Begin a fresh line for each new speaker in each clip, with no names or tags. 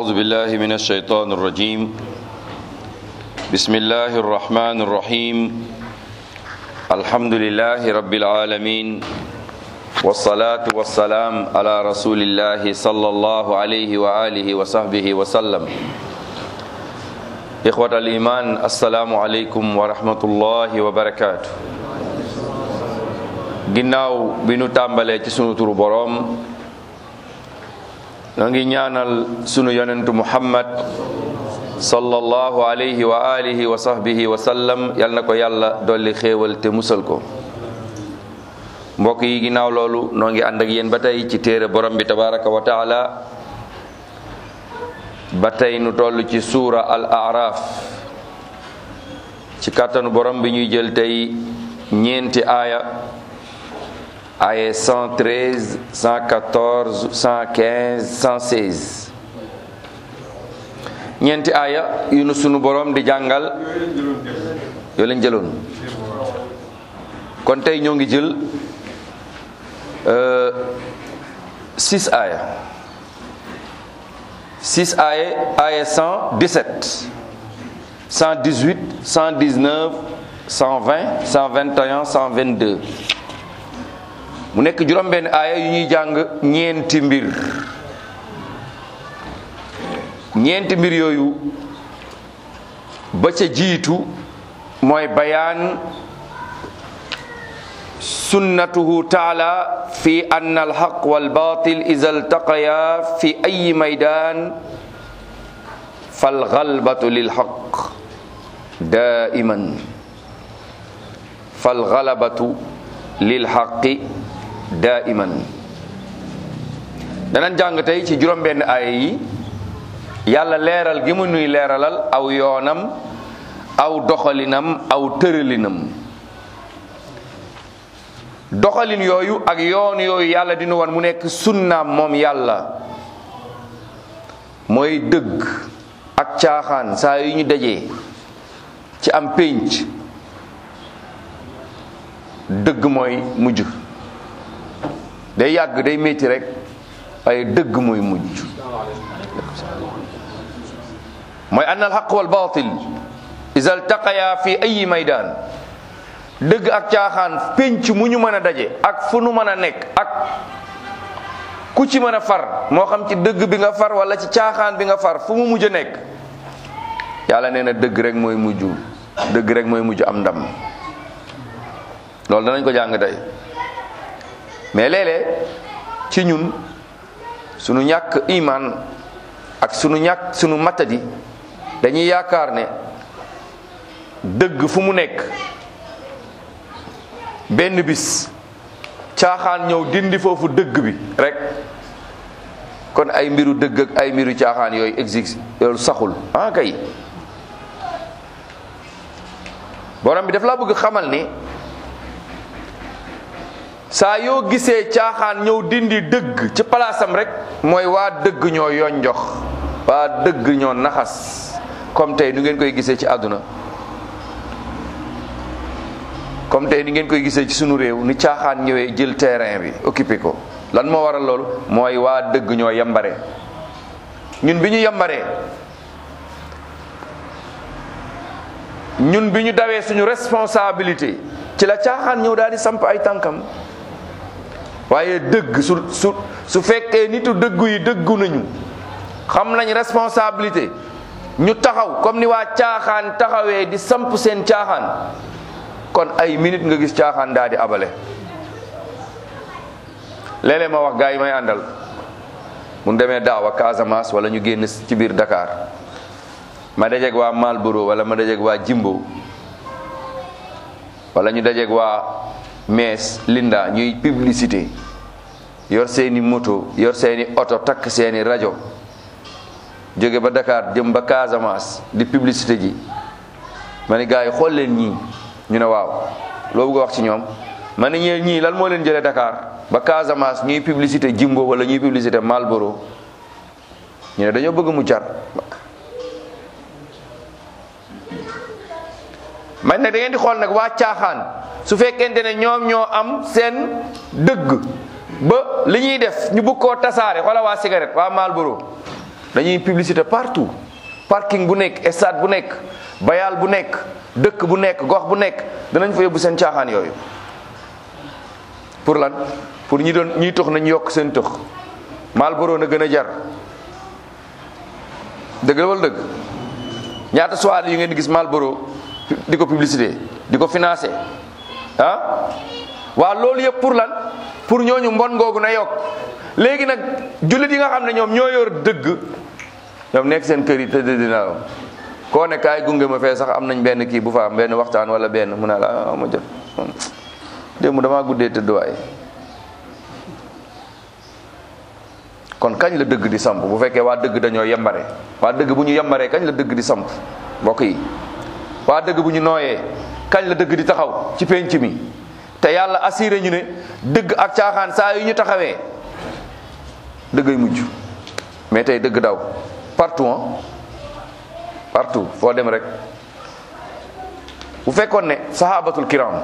أعوذ بالله من الشيطان الرجيم بسم الله الرحمن الرحيم الحمد لله رب العالمين والصلاة والسلام على رسول الله صلى الله عليه وآله وصحبه وسلم إخوة الإيمان السلام عليكم ورحمة الله وبركاته ginnaaw bi nu tàmbalee ci sunu turu boroom noo ngi ñaanal sunu yonentu muhammad sallallahu alayhi wa alihi wa sahbihi wa sallam yal na ko yàlla dolli xéewal te musal ko mbokk yi ginnaaw loolu noo ngi ànd ak yéen ba tey ci téere borom bi tabaraka wa taala ba tey nu toll ci suura al araf ci kàttanu borom bi ñuy jël tey ñeenti aaya aaya 113 114 115 116 ñeenti aaya yu nu sunu borom di jàngal yoo leen jëloon kon tey ñoo ngi jël six aaya six aaya aaya 117 118 119 120 121 122 mu nekk juróom-benn aaya yu ñuy jàng ñeenti mbir ñeenti mbir yooyu ba ca jiitu mooy bayaan sunnatuhu taala fi anna alxaq walbatil ida altaqaya fi ayi maydan falgalbatu lilxaq daiman falgalabatu lilxaqi daiman danañ jàng tey ci juróom-benn aaya yi yàlla leeral gi mu nuy leeralal aw yoonam aw doxalinam aw tëralinam doxalin yooyu ak yoon yooyu yàlla dina wan mu nekk sunnaam moom yàlla mooy dëgg ak caaxaan saa yu ñu dajee ci am pénc dëgg mooy mujj day yàgg day métti rek waaye dëgg mooy mujj mooy anna alxaq wal batil iza altaqaya fi ayi maydaan dëgg ak caaxaan pénc mu ñu mën a daje ak fu nu mën a nekk ak ku ci mën a far moo xam ci dëgg bi nga far wala ci caaxaan bi nga far fu mu mujj a nekk yàlla nee na dëgg rek mooy mujj dëgg rek mooy mujj am ndam loolu danañ ko jàng tey mais léeg-léeg ci ñun sunu ñàkk iman ak sunu ñàkk sunu matadi dañuy yaakaar ne dëgg fu mu nekk benn bis caaxaan ñëw dindi foofu dëgg bi rek kon ay mbiru dëgg ak ay mbiru caaxaan yooyu existe loolu saxul ah kay borom bi daf laa bëgg xamal ni saa yoo gisee caaxaan ñëw dindi dëgg ci palaasam rek mooy waa dëgg ñoo yonjox waa dëgg ñoo naxas comme tey nu ngeen koy gisee ci àdduna comme tey ni ngeen koy gisee ci sunu réew ni caaxaan ñëwee jël terrain bi occupé ko lan moo waral loolu mooy waa dëgg ñoo yambare ñun bi ñu yambaree ñun bi ñu dawee suñu responsabilité ci la caaxaan ñëw daal di samp ay tànkam waaye dëgg su su su fekkee nitu dëggu yi dëggu nañu xam nañ responsabilité ñu taxaw comme ni waa caaxaan taxawee di samp seen caaxaan kon ay minute nga gis caaxaan daal di abale léeg-léeg ma wax gaa yi may àndal mun demee daaw a Casamance wala ñu génn ci biir Dakar ma dajeeg waa Malboro wala ma dajeeg waa Jimbo wala ñu dajeeg waa Mees Linda ñuy publicité yor seeni moto yor seeni oto takk seeni rajo jóge ba Dakar jëm ba Casamance di publicité ji ma ne gars yi xool leen ñii ñu ne waaw loo bëgg a wax ci ñoom ma ne ñee ñii lan moo leen jëlee Dakar ba Casamance ñuy publicité Jimbo wala ñuy publicité Malboro ñu ne dañoo bëgg mu jar man nag da ngeen di xool nag waa caaxaan su fekkente ne ñoom ñoo am seen dëgg ba li ñuy def ñu bëgg koo tasaare xoola waa cigarette waa Marlboro dañuy publicité partout parking bu nekk stade bu nekk bayal bu nekk dëkk bu nekk gox bu nekk danañ fa yóbbu seen caaxaan yooyu pour lan pour ñi doon ñiy tox nañ yokk seen tox Marlboro na gën a jar dëgg la wala dëgg ñaata soirée yu ngeen di gis Marlboro di ko publicité di ko financé ah waaw loolu yëpp pour lan pour ñooñu mbon googu na yokk léegi nag jullit yi nga xam ne ñoom ñoo yor dëgg ñoom nekk seen kër yi tëdd dina la koo ne kaay gunge ma fee sax am nañ benn kii bu fa am benn waxtaan wala benn mu ne la ah ma jot démb damaa guddee tëdd waaye kon kañ la dëgg di samp bu fekkee waa dëgg dañoo yembare waa dëgg bu ñu yembaree kañ la dëgg di samp mbokk yi waa dëgg bu ñu nooyee kañ la dëgg di taxaw ci penc mi te yàlla assuré ñu ne dëgg ak caaxaan saa yu ñu taxawee dëggay mujj mais tey dëgg daw partout ah partout foo dem rek bu fekkoon ne sahabatul kiram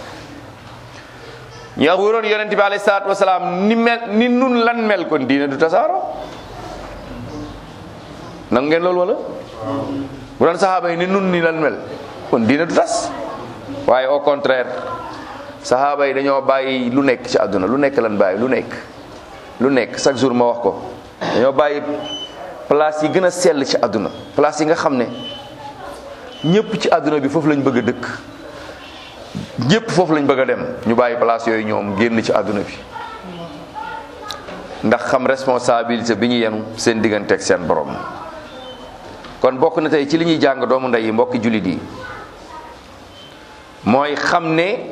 ñi wuroon yonent bi alayhi salaatu wasalaam ni mel ni nun lan mel kon diine du tasaaro nang ngeen loolu wala bu doon sahaaba yi ni nun ni lan mel kon diine du tas waaye au contraire sahaaba yi dañoo bàyyi lu nekk ci àdduna lu nekk lan bàyyi lu nekk lu nekk chaque jour ma wax ko dañoo bàyyi place yi gën a sell ci àdduna place yi nga xam ne ñëpp ci àdduna bi foofu lañ bëgg a dëkk ñëpp foofu lañ bëgg a dem ñu bàyyi place yooyu ñoom génn ci àdduna bi ndax xam responsabilité bi ñu yenu seen diggante ak seen borom kon bokk na tey ci li ñuy jàng doomu ndey yi mbokki jullit yi mooy xam ne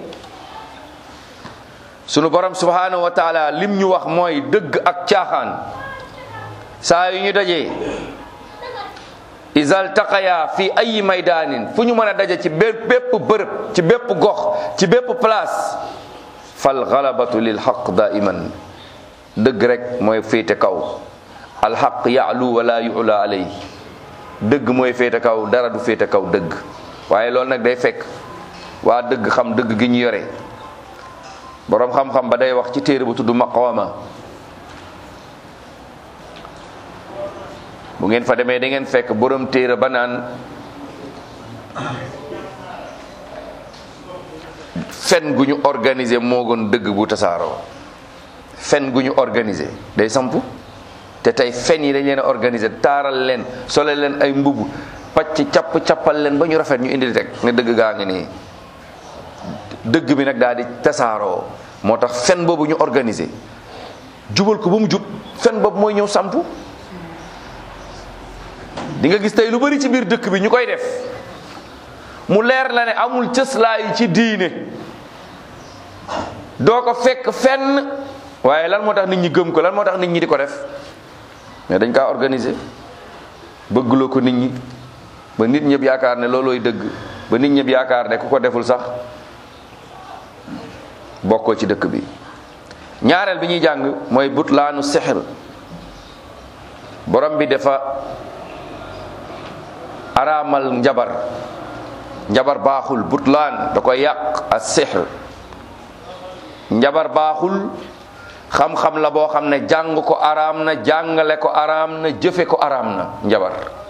sunu borom subhanahu wa taala lim ñu wax mooy dëgg ak caaxaan saa yu ñu dajee isal taqaya fi ayi maydaanin fu ñu mën a daje ci bépp bërëb ci bépp gox ci bépp place fal galabatu lil xaq daiman dëgg rek mooy féete kaw alxaq yaalu wala yula alay dëgg mooy féete kaw dara du féete kaw dëgg waaye loolu nag day fekk waa dëgg xam dëgg gi ñu yore boroom xam-xam ba day wax ci téere bu tudd maqama bu ngeen fa demee da ngeen fekk borom téere ba naan fen gu ñu organiser moo gën dëgg bu tasaaroo fen gu ñu organiser day samp te tey fen yi dañ leen a organiser taaral leen sole leen ay mbubb pacc capp cappal leen ba ñu rafet ñu indi rek ne dëgg gaa ngi nii dëgg bi nag daal di tasaaroo moo tax fen boobu ñu organiser jubal ko ba mu jub fen boobu mooy ñëw samp di nga gis tey lu bari ci biir dëkk bi ñu koy def mu leer la ne amul cëslaay ci diine doo ko fekk fenn waaye lan moo tax nit ñi gëm ko lan moo tax nit ñi di ko def mais dañ kaa organiser bëggloo ko nit ñi ba nit ñëpp yaakaar ne loolooy dëgg ba nit ñëpp yaakaar ne ku ko deful sax bokkoo ci dëkk bi ñaareel bi ñuy jàng mooy butlaanu sixr borom bi dafa araamal njabar njabar baaxul butlaan da koy yàq ak sixr njabar baaxul xam-xam la boo xam ne jàng ko araam na jàngale ko araam na jëfe ko araam na njabar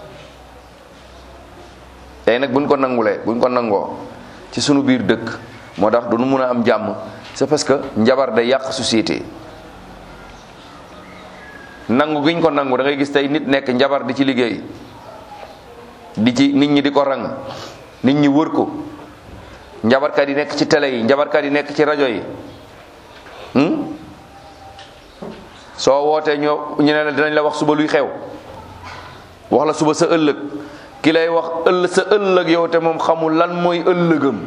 tey nag buñ ko nangulee buñ ko nangoo ci sunu biir dëkk moo tax du nu mun a am jàmm c'est parce que njabar day yàq société nangu giñ ko nangu da ngay gis tey nit nekk njabar di ci liggéey di ci nit ñi di ko rang nit ñi wër ko njabarkat yi nekk ci télé yi njabarkat yi nekk ci rajo yi soo wootee ñoo ñu ne la dinañ la wax suba luy xew wax la suba sa ëllëg ki lay wax ëll sa ëllëg yow te moom xamul lan mooy ëllëgam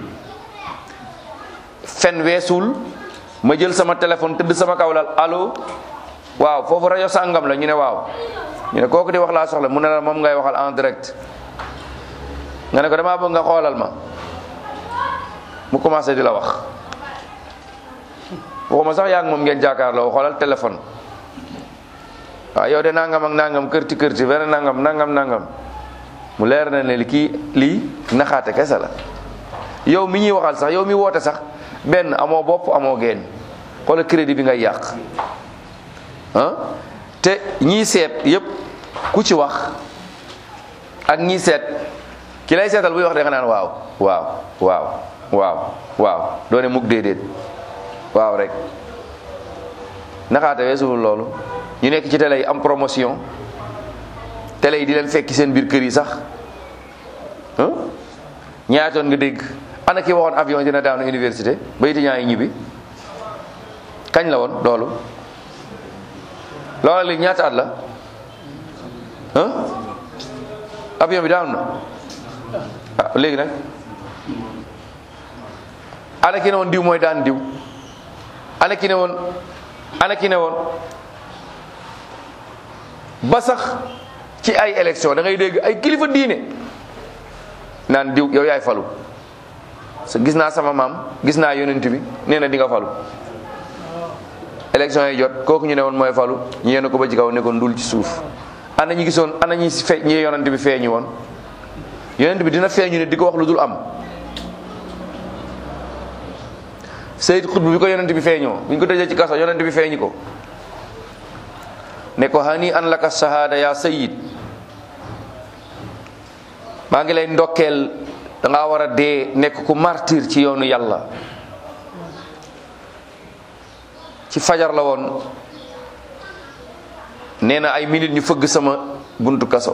fen weesul ma jël sama téléphone tëdd sama kaw lal allo waaw foofu rajo sàngam la ñu ne waaw ñu ne kooku di wax laa soxla mu ne la moom ngay waxal en direct nga ne ko damaa bëgg nga xoolal ma mu commencé di la wax waxuma sax yaa ngi moom ngeen jàkkaarloo xoolal téléphone waaw yow de nangam ak nangam kërti kërti benn nangam nangam nangam mu leer na ne li kii lii naxaate kese la yow mi ñuy waxal sax yow mi woote sax benn amoo bopp amoo geen xoolal crédit bi ngay yàq ah te ñii seet yépp ku ci wax ak ñi seet ki lay seetal buy wax de nga naan waaw waaw waaw waaw waaw doone mukk déedéet waaw rek naxaate weesuwul loolu ñu nekk ci télé yi am promotion télé yi di leen fekki seen biir kër yi sax ñaatoon nga dégg ana ki waxoon avion dina daanu université ba étudiants yi ñibbi kañ la woon loolu loolu léegi ñaata at la ah avion bi daanu na ah léegi nag ana ki ne woon diw mooy daan diw ana ki ne woon ana ki ne woon ba sax ci ay élection da ngay dégg ay kilifa diine naan diw yow yaay falu gis naa sama maam gis naa yonent bi nee na di nga falu élection yi jot kooku ñu ne woon mooy falu ñu yéen ko ba ci kaw ne ko ndul ci suuf ana ñi gisoon ana ñi si fe ñi yonent bi feeñu woon yonent bi dina feeñu ne di ko wax lu dul am Seyd Xutb bi ko yonent bi feeñoo bi ñu ko tëjee ci kaso yonent bi feeñu ko ne ko hani an laka shahada ya sayyid maa ngi lay ndokkeel da ngaa war a dee nekk ku martyr ci yoonu yàlla ci fajar la woon nee na ay minutes ñu fëgg sama buntu kaso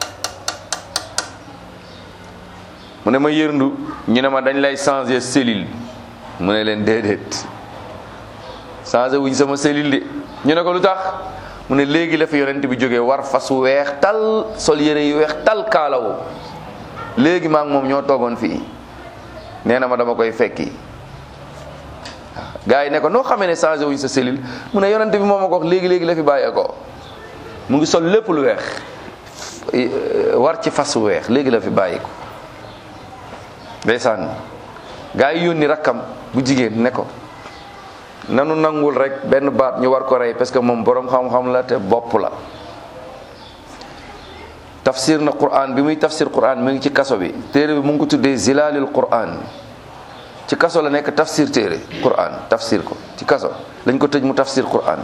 mu ne ma yërndu ñu ne ma dañ lay changer cellule mu ne leen déedéet changer wuñ sama cellule de ñu ne ko lu tax mu ne léegi la fi yonent bi jógee war fas wu weex tal sol yére yu weex tal kaalawu léegi maa ngi moom ñoo toogoon fii nee na ma dama koy fekki gars yi ne ko noo xamee ne changé wuñ sa cellule mu ne yonent bi moom ma ko wax léegi léegi la fi bàyyee ko mu ngi sol lépp lu weex war ci fas wu weex léegi la fi bàyyi ko ndeysaan gars yi yónni rakkam bu jigéen ne ko nanu nangul rek benn baat ñu war ko rey parce que moom boroom xam-xam la te bopp la tafsir na quran bi muy tafsir quran mi ngi ci kaso bi téere bi mu ngi ko tuddee zilalil quran ci kaso la nekk tafsir téere quran tafsir ko ci kaso lañ ko tëj mu tafsir quran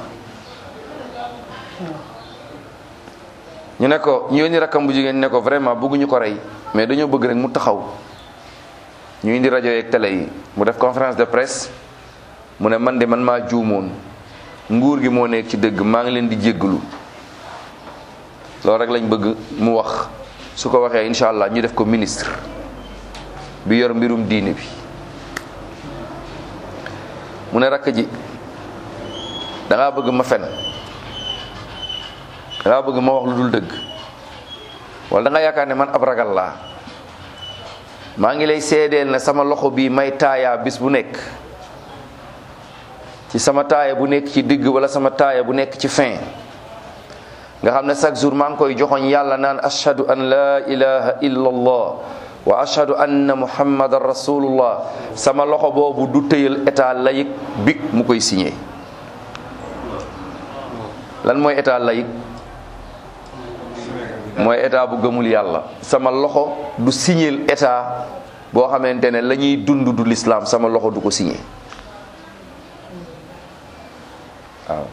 ñu ne ko ñu yónni rakkam bu jigéen ne ko vraiment bëgguñu ko rey mais dañoo bëgg rek mu taxaw ñu indi rajo yeeg télé yi mu def conférence de presse mu ne man de man maa juumoon nguur gi moo nekk ci dëgg maa ngi leen di jéggalu loolu rek lañ bëgg mu wax su ko waxee incha allah ñu def ko ministre bi yor mbirum diine bi mu ne rakk ji da ngaa bëgg ma fen da ngaa bëgg ma wax lu dul dëgg wala da nga yaakaar ne man ab ragal laa maa ngi lay seedeel ne sama loxo bii may taayaa bis bu nekk ci sama taaya bu nekk ci digg wala sama taaya bu nekk ci fin nga xam ne chaque jour maa ngi koy joxoñ yàlla naan ashhadu an la ilaha illa allah wa ashhadu anna muhammadan rasulullah sama loxo boobu du tëyal état laïque big mu koy signé lan mooy état laïque mooy état bu gëmul yàlla sama loxo du signéel état boo xamante ne la ñuy dund du l'islam sama loxo du ko signé waaw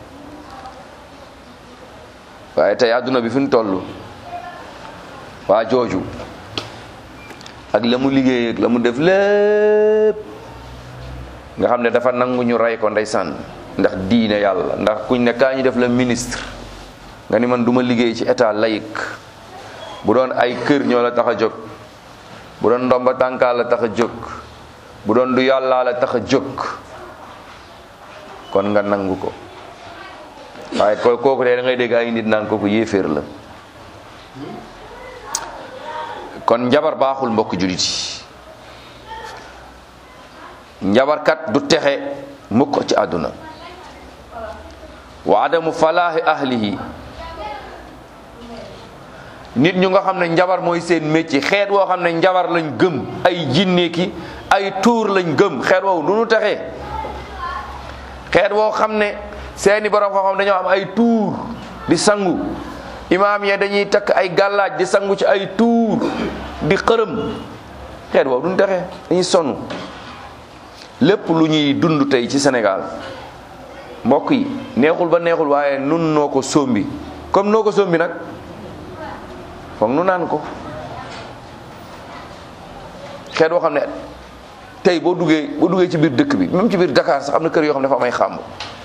waaye tey àdduna bi fi ñu toll waa jooju ak la mu liggéey ak la mu def lépp nga xam ne dafa nangu ñu rey ko ndeysaan ndax diine yàlla ndax kuñ ne kaa ñu def la ministre nga ni man duma liggéey ci état laïque bu doon ay kër ñoo la tax a jóg bu doon ndomba tànkaa la tax a jóg bu doon du yàllaa la tax a jóg kon nga nangu ko waaye ko kooku de da ngay dégg ay nit naan kooku yéeféer la kon njabar baaxul mbokk julit yi njabarkat du texe mukk ci àdduna wa adamu falaahi ahlihi nit ñu nga xam ne njabar mooy seen métier xeet woo xam ne njabar lañ gëm ay jinne ki ay tuur lañ gëm xeet woowu du nu texee xeet woo xam ne seeni borom xam-xam dañoo am ay tuur di sangu imaam ya dañuy takk ay gàllaaj di sangu ci ay tuur di xërëm xeet woowu du nu texee dañuy sonn lépp lu ñuy dund tey ci Sénégal mbokk yi neexul ba neexul waaye nun noo ko sombi comme noo ko sombi nag foog nu naan ko xeet boo xam ne tey boo duggee boo duggee ci biir dëkk bi même ci biir Dakar sax am na kër yoo xam ne dafa am ay xàmb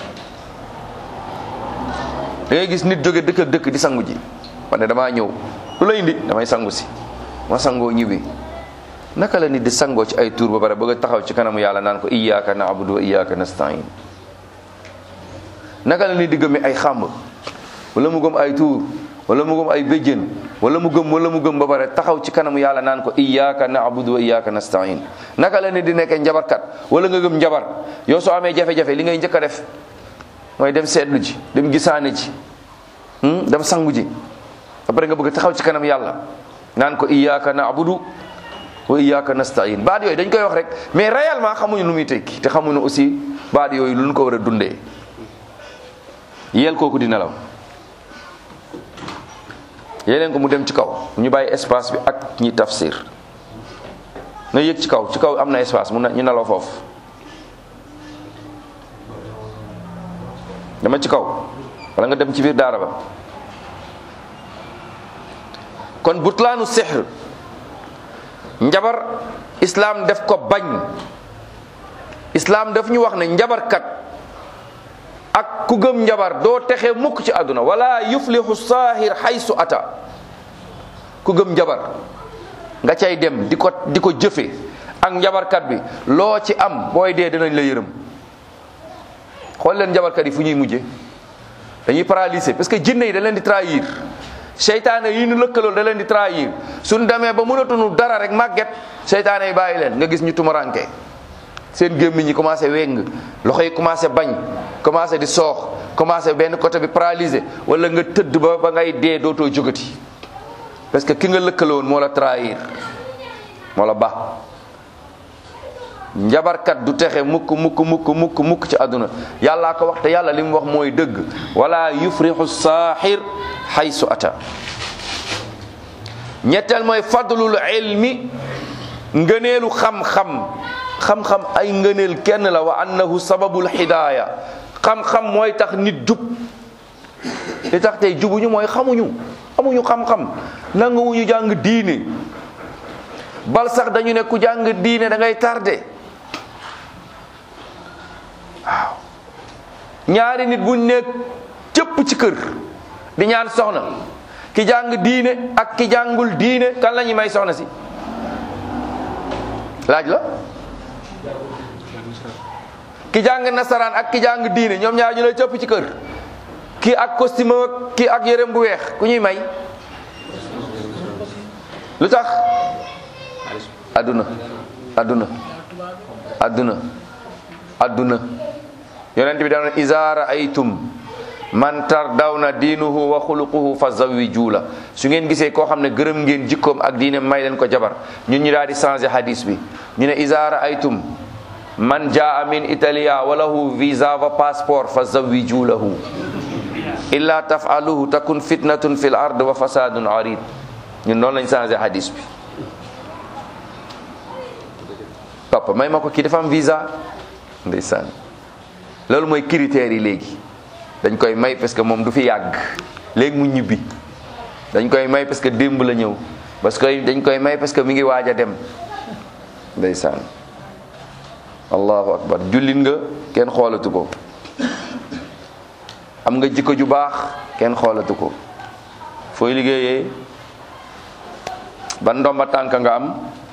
da ngay gis nit jóge dëkk ak dëkk di sangu ji man ne damaa ñëw lu la indi damay sangu si ma sangoo ñibbi naka la nit di sangoo ci ay tuur ba pare bëgg a taxaw ci kanamu yàlla naan ko iyyaka na'budu wa iyyaka nasta'in naka la nit di gëmee ay xàmb wala mu gëm ay tuur wala mu gëm ay béjjén wala mu gëm wala mu gëm ba pare taxaw ci kanamu yàlla naan ko iyyaka na'budu wa iyyaka nasta'in naka la nit di nekkee njabarkat wala nga gëm njabar yow soo amee jafe-jafe li ngay njëkk a def mooy dem seetlu ji dem gisaane ji dem sangu ji après nga bëgg taxaw ci kanam yàlla naan ko iyyaka na'budu wa iyyaka nasta'in baat yooyu dañ koy wax rek mais réellement xamuñu lu muy tekki te xamuñu aussi baat yooyu lu ñu ko war a dundee yeel kooku di nelaw yeleen ko mu dem ci kaw ñu bàyyi espace bi ak ñi tafsir na yëg ci kaw ci kaw am na espace mu ñu nelaw foofu dama ci kaw wala nga dem ci biir daara ba kon butlaanu sihr njabar islaam def ko bañ islaam daf ñu wax ne njabarkat ak ku gëm njabar doo texe mukk ci àdduna wala yuflihu saahir haysu ata ku gëm njabar nga cay dem di ko di ko jëfe ak njabarkat bi loo ci am booy dee dinañ la yërëm xool leen njabarkat yi fu ñuy mujje dañuy paralysé parce que jinne yi da leen di trahir seytaane yi ñu lëkkalool da leen di trahir suñ demee ba mënatuñu dara rek màgget seytaane yi bàyyi leen nga gis ñu tumaranke seen gémmiñ ñi commencé weng loxo yi commencé bañ commencé di soox commencé benn côté bi paralysé wala nga tëdd ba ba ngay dee dootoo jógati parce que ki nga lëkkaloon moo la trahir moo la ba njabarkat du texe mukk mukk mukk mukk mukk ci àdduna yàllaa ko wax te yàlla li mu wax mooy dëgg wala yufrixu saaxir xaysu ata ñetteel mooy fadlul ilmi ngëneelu xam-xam xam-xam ay ngëneel kenn la wa annahu sababul hidaaya xam-xam mooy tax nit jub li tax tey jubuñu mooy xamuñu amuñu xam-xam nanguwuñu jàng diine bal sax dañu ne ku jàng diine da ngay tardé waaw ñaari nit buñ nekk cëpp ci kër di ñaan soxna ki jàng diine ak ki jàngul diine kan la ñuy may soxna si laaj la ki jàng nasaraan ak ki jàng diine ñoom ñaar ñu lay cëpp ci kër kii ak costume ak kii ak yërëm bu weex ku ñuy may lu tax adduna adduna adduna adduna yonent bi daan iza raaytum man tardawna diinuhu wa xuluquhu fa zawiju la su ngeen gisee koo xam ne gërëm ngeen jikkoom ak diine may leen ko jabar ñun ñu daal di changé hadis bi ñu ne iza raaytum man jaa min italia wa lahu visa wa passeport fa zawiju lahu illa tafaluhu takun fitnatun fil ard wa fasadun arid ñun noonu lañ changé hadis bi papa may ma ko kii dafa am visa ndeysaan loolu mooy critères yi léegi dañ koy may parce que moom du fi yàgg léegi mu ñibbi dañ koy may parce que démb la ñëw parce que dañ koy may parce que mi ngi waaj a dem ndeysaan allahu akbar jullit nga kenn xoolatu ko am nga jikko ju baax kenn xoolatu ko fooy liggéeyee ban ndomba tànk nga am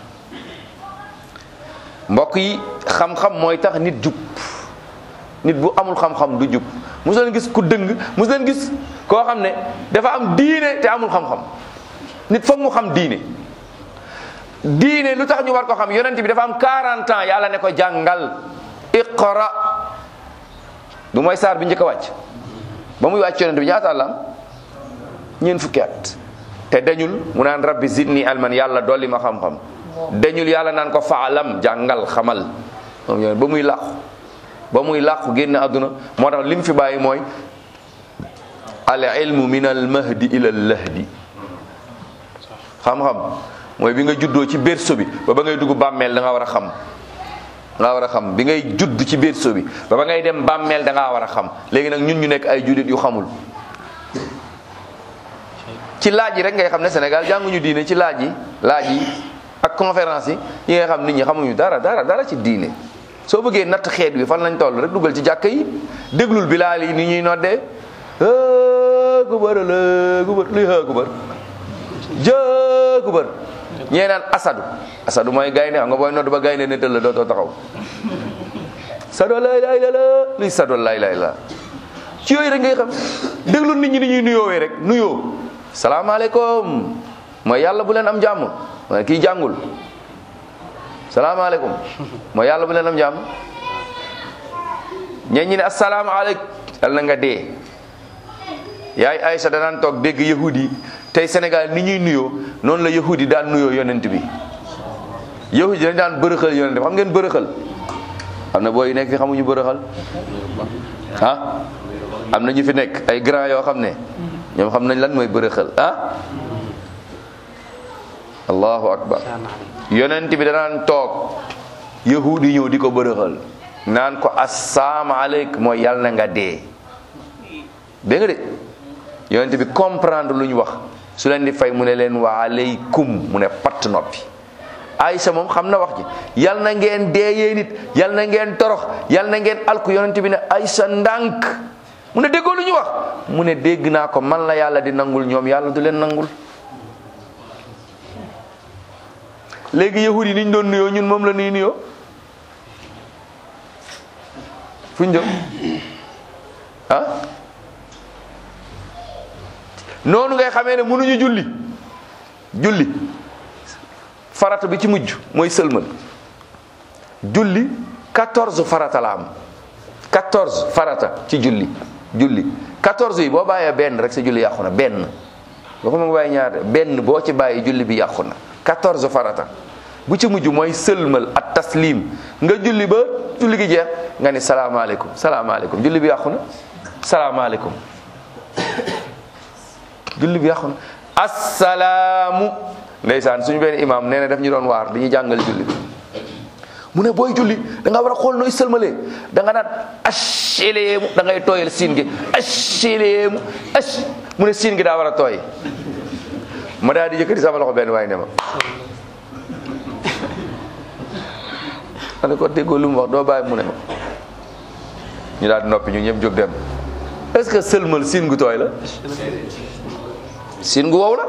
mbokk yi xam-xam mooy tax nit jub nit bu amul xam-xam du jub mos leen gis ku dëng mos leen gis koo xam ne dafa am diine te amul xam-xam nit foog mu xam diine diine lu tax ñu war ko xam yonent bi dafa am 40 ans yàlla ne ko jàngal iqra du mooy saar bi njëkk a wàcc ba muy wàcc yonent bi ñaata la am ñeent fukki at te dañul mu naan rabbi zidni alman yàlla dolli ma xam-xam dañul yàlla naan ko faalam jàngal xamal moom yonent ba muy làqu ba muy làqu génn àdduna moo tax li mu fi bàyyi mooy al ilmu min al mahdi ila al lahdi xam-xam mooy bi nga juddoo ci berceau bi ba ba ngay dugg bàmmeel da nga war a xam da nga war a xam bi ngay judd ci berceau bi ba ba ngay dem bàmmeel da ngaa war a xam léegi nag ñun ñu nekk ay jullit yu xamul ci laaj yi rek ngay xam ne Sénégal jànguñu diine ci laaj yi laaj yi ak conférence yi yi ngay xam nit ñi xamuñu dara dara dara ci diine soo bëggee natt xeet bi fan lañ toll rek dugal ci jàkka yi déglul bilaal yi ni ñuy noddee kubar la kubar luy xë kubar jë kubar ñee naan asadu asadu mooy gaynde xam nga booy nodd ba gaynde ne tëll dootoo taxaw sado lay lay la la luy sado lay lay la ci yooyu rek ngay xam déglul nit ñi ni ñuy nuyoowee rek nuyoo salaamaaleykum mooy yàlla bu leen am jàmm mooy kii jàngul salaamaaleykum mooy yàlla bu leen am jàmm ñeen ñi ne asalaamaaleykum yàlla na nga dee yaay Aïcha danaan toog dégg yahudi tey Sénégal ni ñuy nuyoo noonu la yahudi daan nuyoo yonent bi yahudi dañ daan bërëxal yonent bi xam ngeen bërëxal am na booy yu nekk fi xamuñu bërëxal ah am na ñu fi nekk ay grand yoo xam ne ñoom xam nañ lan mooy bërëxal ah allahu akbar yonent bi danaan toog yahudi ñëw di ko bërëxal naan ko asalaamaaleykum mooy yàlla na nga dee dégg nga de yonent bi comprendre lu ñu wax su leen di fay mu ne leen wa aleykum mu ne patt noppi Aysa moom xam na wax ji yal na ngeen dee yee nit yal na ngeen torox yal na ngeen alku yonent bi ne Aysa ndànk mu ne déggoo lu ñu wax mu ne dégg naa ko man la yàlla di nangul ñoom yàlla du leen nangul léegi yahud yi ni ñu doon nuyoo ñun moom la nuy nuyoo fu ñu jëm ah noonu ngay xamee ne mënuñu julli julli farata bi ci mujj mooy sëlmal julli 14 farata la am 14 farata ci julli julli 14 yi boo bàyyee benn rek sa julli yàqu na benn waxuma nga bàyyi ñaar benn boo ci bàyyi julli bi yàqu na 14 farata bu ci mujj mooy sëlmal at taslim nga julli ba julli gi jeex nga ni salaamaaleykum salaamaaleykum julli bi yàqu na salaamaaleykum julli bi yàqu na assalaamu ndeysaan suñu benn imam nee na daf ñu doon waar dañuy jàngal julli bi mu ne booy julli da nga war a xool nooy sëlmalee da nga naan asheleemu da ngay tooyal siin gi asheleemu ash mu ne siin gi daa war a tooy ma daal di yëkkati sama loxo benn waaye ne ma ma ne ko déggoo lu mu wax doo bàyyi mu ne ma ñu daal di noppi ñu ñëpp jóg dem est-ce que sëlmal siin gu tooy la siin gu wow la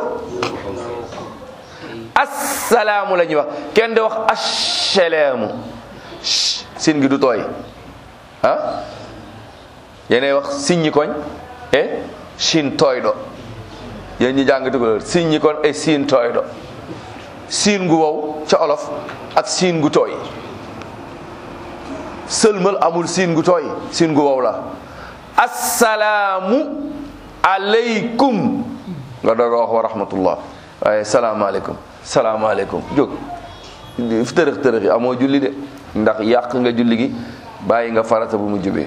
assalaamu la ñuy wax kenn di wax assalaamu siin gi du tooy ah yéenay wax siññi koñ e siin tooy do yéen ñi jàng tukulóor siññi koñ e siin tooy do siin gu wow ca olof ak siin gu tooy sëlmal amul siin gu tooy siin gu wow la assalaamu aleykum nga doog a wax wa rahmatullah waaye salaamaaleykum salaamaaleykum jóg fi tërëx tërëx yi amoo julli de ndax yàq nga julli gi bàyyi nga farata bu mu jubee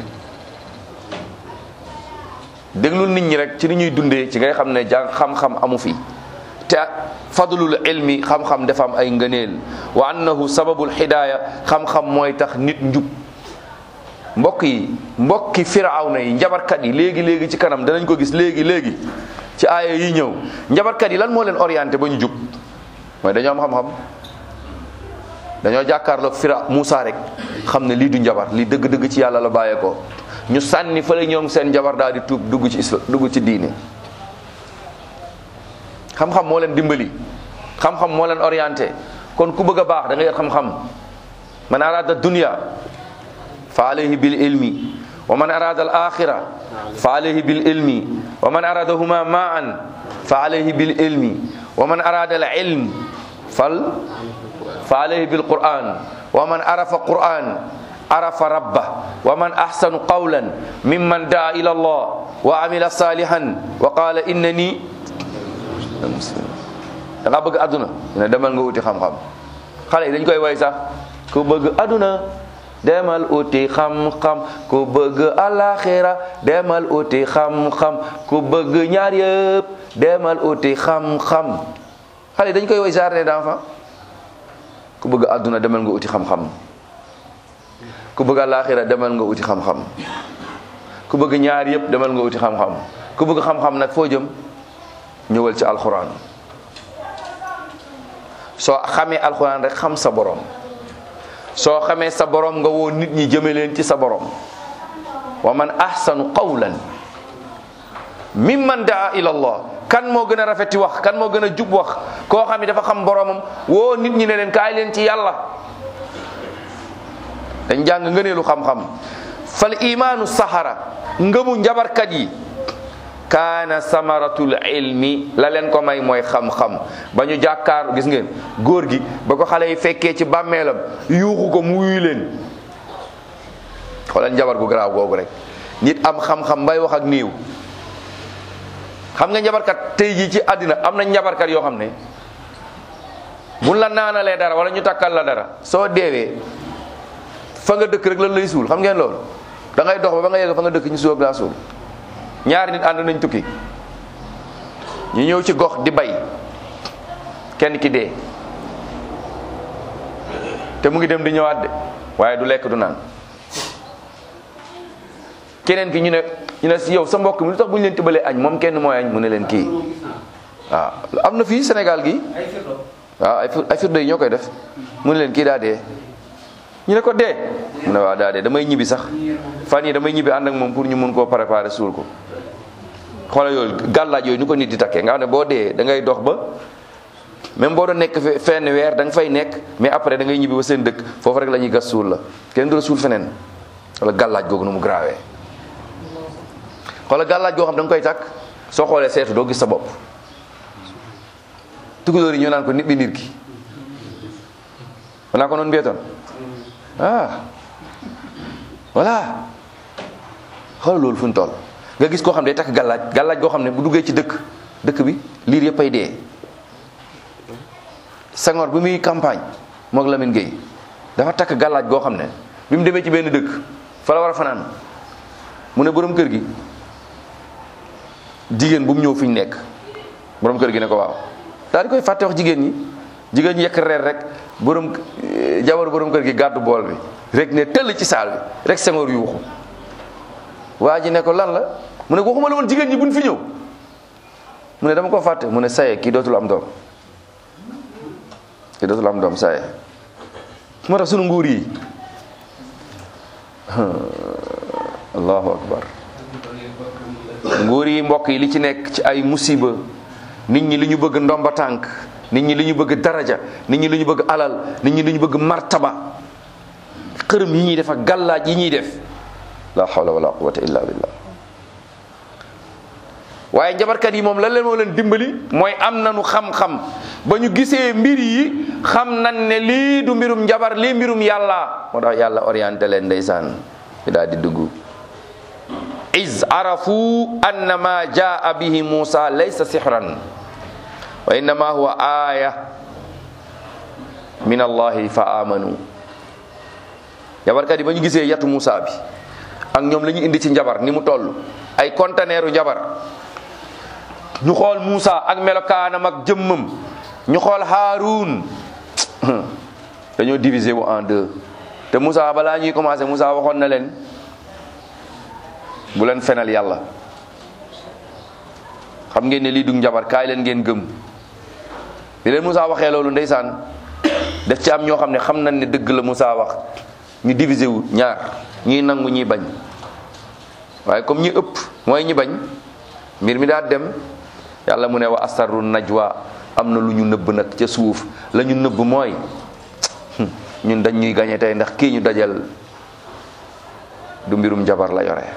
déglul nit ñi rek ci ni ñuy dundee ci ngay xam ne jàng xam-xam amu fi te fadlul ilmi xam-xam dafa am ay ngëneel wa annahu sababul hidaaya xam-xam mooy tax nit njub mbokk yi mbokki firawna yi njabarkat yi léegi léegi ci kanam danañ ko gis léegi léegi ci aaya yi ñëw njabarkat yi lan moo leen orienté ba ñu jub mooy dañoo am xam-xam dañoo jàkkaarloog fira Moussa rek xam ne lii du njabar lii dëgg-dëgg ci yàlla la bàyyeekoo ñu sànni fële ñoom seen njabar daal di tuub dugg ci islam dugg ci diine xam-xam moo leen dimbali xam-xam moo leen orienté kon ku bëgg a baax da nga yor xam-xam man arada dunya fa alayhi bil ilmi wa man arada al axira fa alayhi bil ilmi wa man aradahuma maan fa alayhi bil ilmi wa man arada al ilm fal fa alayhi bil quran wa man arafa quran arafa rabba wa man ahsanu qawlan mimman daa ila allah wa amila salihan wa qala innani da nga bëgg aduna ne demal nga wuti xam-xam xale yi dañ koy way sax ku bëgg aduna demal uti xam-xam ku bëgg alaxira demal uti xam-xam ku bëgg ñaar yëpp demal uti xam-xam xale dañ koy woy jardin d'enfant ku bëgg àdduna demal nga uti xam-xam ku bëgg alaxira demal nga uti xam-xam ku bëgg ñaar yëpp demal nga uti xam-xam ku bëgg xam-xam nag foo jëm ñëwal ci alxuraan soo xamee alxuraan rek xam sa borom soo xamee sa borom nga woo nit ñi jëme leen ci sa borom wa man ahsanu qawlan mimman daa ila allah kan moo gën a rafeti wax kan moo gën a jub wax koo xam ne dafa xam boromam woo nit ñi ne leen kaay leen ci yàlla dañ jàng ngëneelu xam-xam fal imaanu saxara ngëmu njabarkat yi kaana samaratul ilmi la leen ko may mooy xam-xam ba ñu jàkkaar gis ngeen góor gi ba ko xale yi fekkee ci bàmmeelam yuuxu ko mu wuyu leen xoolal njabar gu garaaw googu rek nit am xam-xam bay wax ak niiw xam nga njabarkat tey jii ci àddina am na njabarkat yoo xam ne buñ la naanalee dara wala ñu takkal la dara soo deewee fa nga dëkk rek lan lay suul xam ngeen loolu da ngay dox ba ba nga yegg fa nga dëkk ñu suul laa suul ñaari nit ànd nañ tukki ñu ñëw ci gox di bay kenn ki dee te mu ngi dem di ñëwaat de waaye du lekk du naan keneen ki ñu ne ñu ne si yow sa mbokk mi lu tax bu ñu leen tibalee añ moom kenn mooy añ mu ne leen kii waaw am na fii Sénégal gi waaw ay ay firde yi ñoo koy def mu ne leen kii daa dee ñu ne ko dee mu ne waaw daa dee damay ñibbi sax fan yi damay ñibbi ànd ak moom pour ñu mun koo préparer suul ko xoolal yooyu gàllaaj yooyu ñu ko nit di takkee nga xam ne boo dee da ngay dox ba même boo doon nekk fenn weer da nga fay nekk mais après da ngay ñibbi ba seen dëkk foofu rek la ñuy gas suul la kenn du la suul feneen wala gàllaaj googu nu mu grawee xoolal gàllaaj goo xam da nga koy takk soo xoolee seetu doo gis sa bopp tukulóor yi ñoo naan ko nit bi nit ki wanaa ko noonu mbietoon ah voilà xoolal loolu fu ñu toll nga gis koo xam ne day takk gàllaaj gàllaaj goo xam ne bu duggee ci dëkk dëkk bi liir yëpp ay dee Senghor bi muy campagne moog Lamine Gueye dafa takk gàllaaj goo xam ne bi mu demee ci benn dëkk fa la war a fanaan mu ne borom kër gi jigéen bu mu ñëw fi ñu nekk borom kër gi ne ko waaw daal di koy fàtte wax jigéen ñi jigéen ñi yekk reer rek borom jabaru borom kër gi gàddu bool bi rek ne tëll ci saal bi rek Senghor yuuxu waa ji ne ko lan la mu ne waxuma la woon jigéen ñi buñ fi ñëw mu ne dama ko fàtte mu ne saye kii dootul am doom kii dootul am doom saye moo tax sunu nguur yi allahu akbar nguur yi mbokk yi li ci nekk ci ay musiba nit ñi li ñu bëgg ndomba tànk nit ñi li ñu bëgg daraja nit ñi li ñu bëgg alal nit ñi li ñu bëgg martaba xërëm yi ñuy def ak gàllaaj yi ñuy def la hawla wala quwwata illa billah waaye njabarkat yi moom lan leen moo leen dimbali mooy am nañu xam-xam ba ñu gisee mbir yi xam nañ ne lii du mbirum njabar lii mbirum yàlla moo tax yàlla orienté leen ndeysaan ñu daal di dugg iz arafu anna ma jaa bihi musa laysa sihran wa innama huwa aya min allahi fa amanu njabarkat yi ba ñu gisee yatu musa bi ak ñoom la ñu indi ci njabar ni mu toll ay conteneeru njabar ñu xool Moussa ak melokaanam ak jëmmam ñu xool Haroun dañoo diviser wu en deux te Moussa balaa ñuy commencé Moussa waxoon na leen bu leen fenal yàlla xam ngeen ne lii du njabar kaay leen ngeen gëm bi leen Moussa waxee loolu ndeysaan def ci am ñoo xam ne xam nañ ne dëgg la Moussa wax ñu diviser wu ñaar ñii nangu ñii bañ waaye comme ñi ëpp mooy ñi bañ mbir mi daal dem yàlla mu ne wa asarru najwa am na lu ñu nëbb nag ca suuf la ñu nëbb mooy ñun dañ ñuy gañe tey ndax kii ñu dajal du mbirum jabar la yore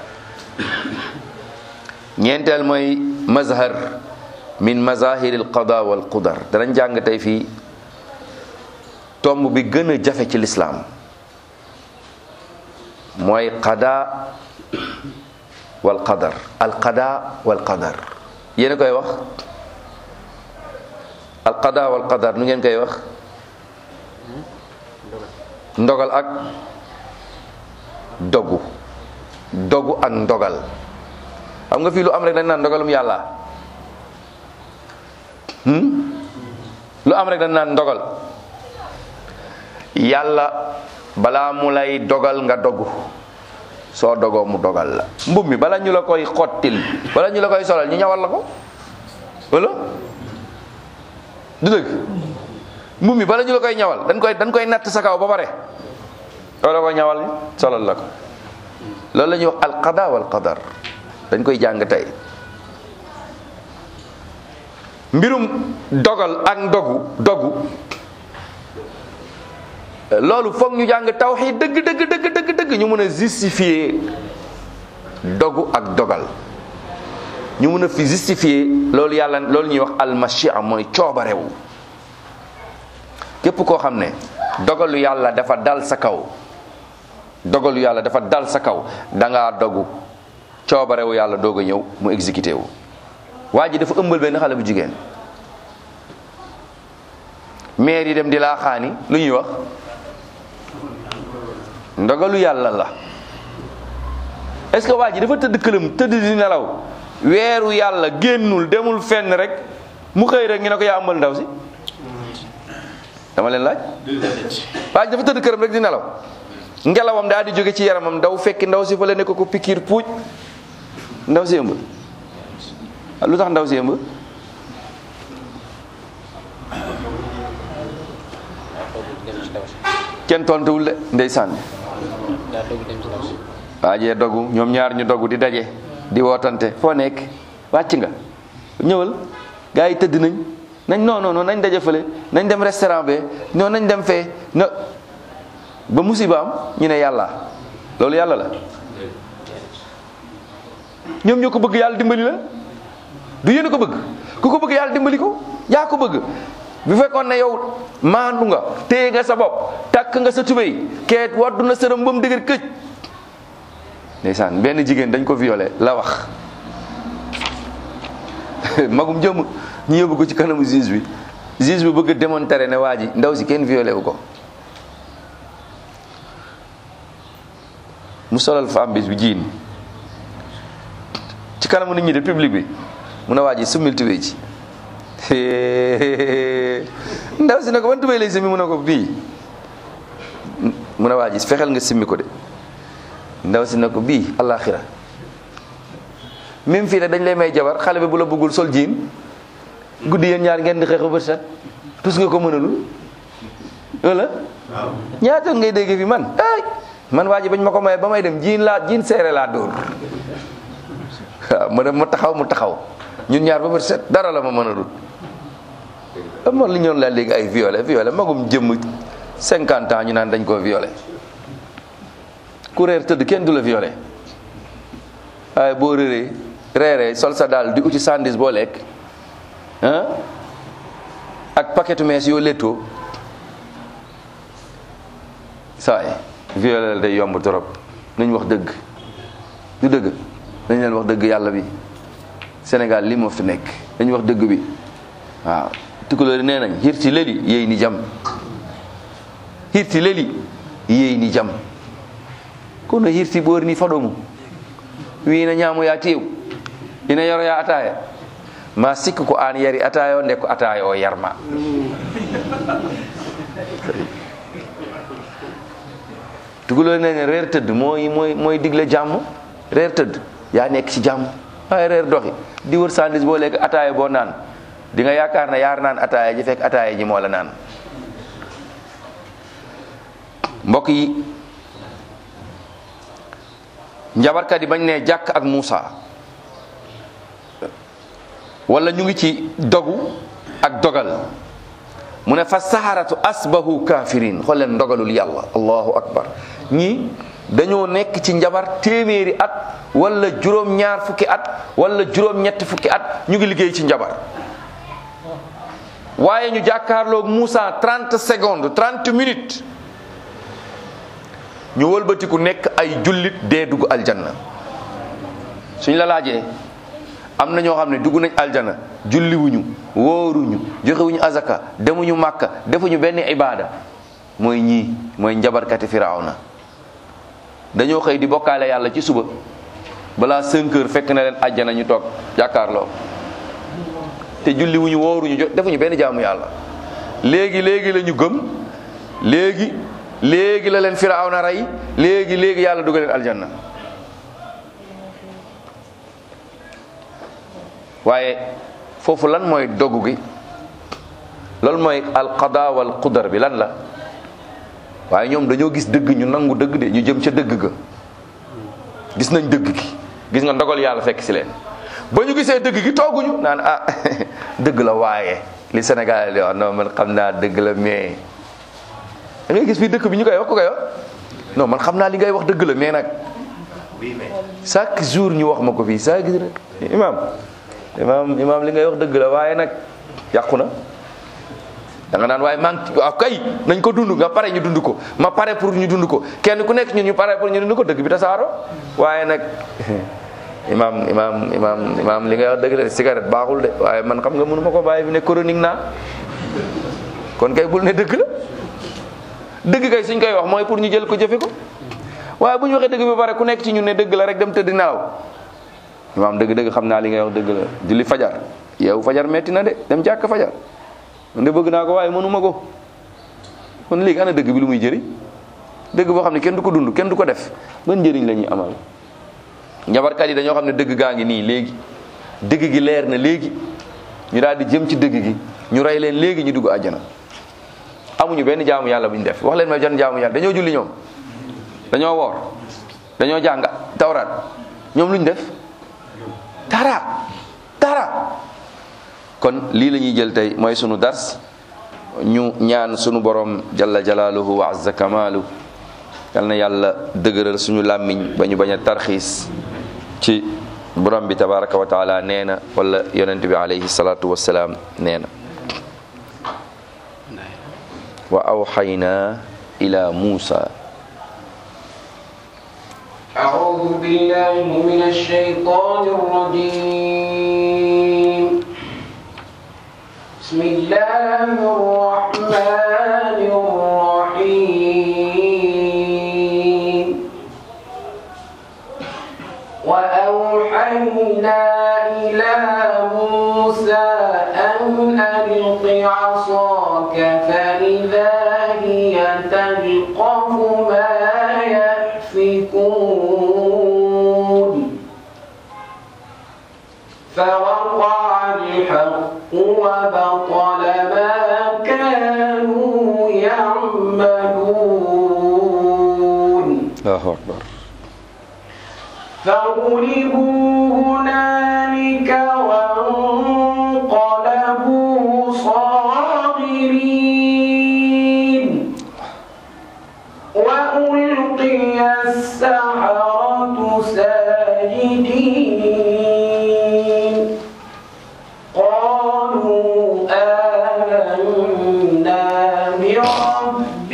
ñeenteel mooy mazhar min mazahir al qada wal qudar danañ jàng tey fii tomb bi gën a jafe ci lislaam mooy qada wal qadar al qada wal qadar yéen a koy wax al qada wal qadar nu ngeen koy wax ndogal ak dogu dogu ak ndogal xam nga fii lu am rek dañ naan ndogalum yàlla lu am rek dañ naan ndogal yàlla balaa mu lay dogal nga dogu soo dogoo mu dogal la mbub mi bala ñu la koy xottil bala ñu la koy solal ñu ñawal la ko wala du dëgg mbubb mi bala ñu la koy ñawal dañ koy dañ koy natt sa kaw ba pare wala ko ñawal solal la ko loolu la ñuy wax alqada wal qadar dañ koy jàng tey mbirum dogal ak ndogu dogu loolu foog ñu jàng tawxiid dëgg dëgg dëgg dëgg dëgg ñu mën a justifier dogu ak dogal ñu mën a fi justifier loolu yàlla loolu ñuy wax almashia mooy coobarewu képp koo xam ne dogalu yàlla dafa dal sa kaw dogalu yàlla dafa dal sa kaw dangaa dogu coobarewu yàlla doog a ñëw mu exécuté wu waa ji dafa ëmbal benn xale bu jigéen maire yi dem di laa xaani lu ñuy wax ndogalu yàlla la est-ce que waa ji dafa tëdd këram tëdd di nelaw weeru yàlla génnul demul fenn rek mu xëy rek ñu ne ko yaa ëmbal ndaw si dama leen laaj waa ji dafa tëdd këram rek di nelaw ngelawam daal di jóge ci yaramam daw fekki ndaw si fa la ne ko ko pikiir puuj ndaw si ëmb lu tax ndaw si ëmb kenn tontuwul de ndeysaan waa jee dogu ñoom ñaar ñu dogu di daje di wootante foo nekk wàcc nga ñëwal gars yi tëdd nañ nañ non non non nañ daje fële nañ dem restaurant be non nañ dem fee no ba musiba am ñu ne yàlla loolu yàlla la ñoom ñoo ko bëgg yàlla dimbali la du yéen a ko bëgg ku ko bëgg yàlla dimbali ko yaa ko bëgg bu fekkoon ne yow maandu nga téye nga sa bopp takk nga sa tubéy keet waddu na sërëm ba mu dëgër këj ndeysaan benn jigéen dañ ko violé la wax magum jëm ñu yóbbu ko ci kanamu juge bi juge bi bëgg a démontrer ne waa ji ndaw si kenn violé wu ko mu solal femme bi jiin ci kanamu nit ñi de public bi mu ne waa ji summil tubéy ci ndaw si ne ko ban tubéy lay simmi mu ne ko bii mu ne waa ji fexeel nga simmi ko de ndaw si ne ko bii alaxira même fii ne dañ lay may jabar xale bi bu la bëggul sol jiin guddi yéen ñaar ngeen di xeex ba set tus nga ko mënalul wala ñaata ngay dégg fi man ay man waa ji bañ ma ko maye ba may dem jiin laa jiin seere laa dóor waaw ma dem ma taxaw mu taxaw ñun ñaar ba bët set dara la ma mën a dut ama li ñoon laa léegi ay violé violé magum jëmm cinquante ans ñu naan dañ koo violé ku réer tëdd kenn du la violé waaye boo réeree reeree sol sa daal di uti sandis boo lekk ah ak paquetu mees yoo lettoo saay violé la day yomb trop nañ wax dëgg du dëgg dañ leen wax dëgg yàlla bi Sénégal li moo fi nekk dañ wax dëgg bi waaw tukulóori nee nañ hirti leli yey ni jam hirti leli yey ni jam kono hirti ɓorni faɗomu wina ñaamo ya tew ina yaro ya ataya ma sikka ko an yari ataya o nde ko ataya o yarma tukulóori nee reer tëdd mooy mooy mooy digle jàmm reer tëdd yaa nekk ci jàmm waaye reer doxi di wër sandis boo lekk ataaya boo naan di nga yaakaar ne yaar naan ataaya ji fekk ataaya ji moo la naan mbokk yi njabarkat yi bañ ne jàkk ak Muusa wala ñu ngi ci dogu ak dogal mu ne fa saharatu asbahu kafirin xool leen ndogalul yàlla allahu akbar ñii dañoo nekk ci njabar téeméeri at wala juróom ñaar fukki at wala juróom ñetti fukki at ñu ngi liggéey ci njabar waaye ñu jàkkaarloog Moussa 30 secondes 30 minutes ñu wëlbatiku nekk ay jullit dee dugg aljanna suñ la laajee am na ñoo xam ne dugg nañ aljanna julliwuñu wóoruñu joxewuñu azaka demuñu màkka defuñu benn ibaada mooy ñii mooy njabarkati firawna dañoo xëy di bokkaale yàlla ci suba balaa 5 heures fekk na leen àjjana ñu toog jàkkaarloo te julli wuñu wóoruñu jo defuñu benn jaamu yàlla léegi léegi la ñu gëm léegi léegi la leen firawna rey léegi léegi yàlla dugal leen aljanna waaye foofu lan mooy dogu gi loolu mooy alqada wal qudar bi lan la waaye ñoom dañoo gis dëgg ñu nangu dëgg de ñu jëm ca dëgg ga gis nañ dëgg gi gis nga ndogal yàlla fekk si leen ba ñu gisee dëgg gi tooguñu naan ah dëgg la waaye li Sénégal di wax non man xam naa dëgg la mais da ngay gis fii dëkk bi ñu koy wax ku koy wax non man xam naa li ngay wax dëgg la mais nag chaque jour ñu wax ma ko fii chaque jour imam imam imam li ngay wax dëgg la waaye nag yàqu na da nga naan waaye man waaw kay nañ ko dund nga pare ñu dund ko ma pare pour ñu dund ko kenn ku nekk ñun ñu pare pour ñu dund ko dëgg bi tasaaro waaye nag imam imam imam imam li ngay wax dëgg la cigarette baaxul de waaye man xam nga mënu ma ko bàyyi bi ne chronique naa kon kay bul ne dëgg la dëgg kay suñ koy wax mooy pour ñu jël ko jëfe ko waaye bu ñu waxee dëgg bi ba pare ku nekk ci ñun ne dëgg la rek dem tëdd nelaw imam dëgg dëgg xam naa li ngay wax dëgg la julli fajar yow fajar metti na de dem jàkk fajar man de bëgg naa ko waaye mënuma ko kon léegi ana dëgg bi lu muy jëriñ dëgg boo xam ne kenn du ko dund kenn du ko def ban njëriñ la ñuy amal njabarkat yi dañoo xam ne dëgg gaa ngi nii léegi dëgg gi leer na léegi ñu daal di jëm ci dëgg gi ñu rey leen léegi ñu dugg àjjana amuñu benn jaamu yàlla bu ñu def wax leen ma jan jaamu yàlla dañoo julli ñoom dañoo woor dañoo jàng tawraat ñoom lu ñu def dara dara kon lii la ñuy jël tey mooy sunu dars ñu ñaan sunu borom jalla jalaaluhu wa azza kamaalu yal na yàlla dëgëral suñu làmmiñ ba ñu bañ a tarxiis ci borom bi tabaraka wa taala nee na wala yonent bi alayhi salaatu wassalaam nee na wa awxayna ila muusa
أعوذ بالله من الشيطان الرجيم بسم الله الرحمن الرحيم وأوحينا إلى موسى أن ألق عصاك فإذا هي تلقف ما يأفكون فوقع الحق وبطل ما كانوا يعملون
allahu akbar
فغلبوا هنالك وانقلبوا صاغرين وألقي السحرة ساجدين قالوا آمنا برب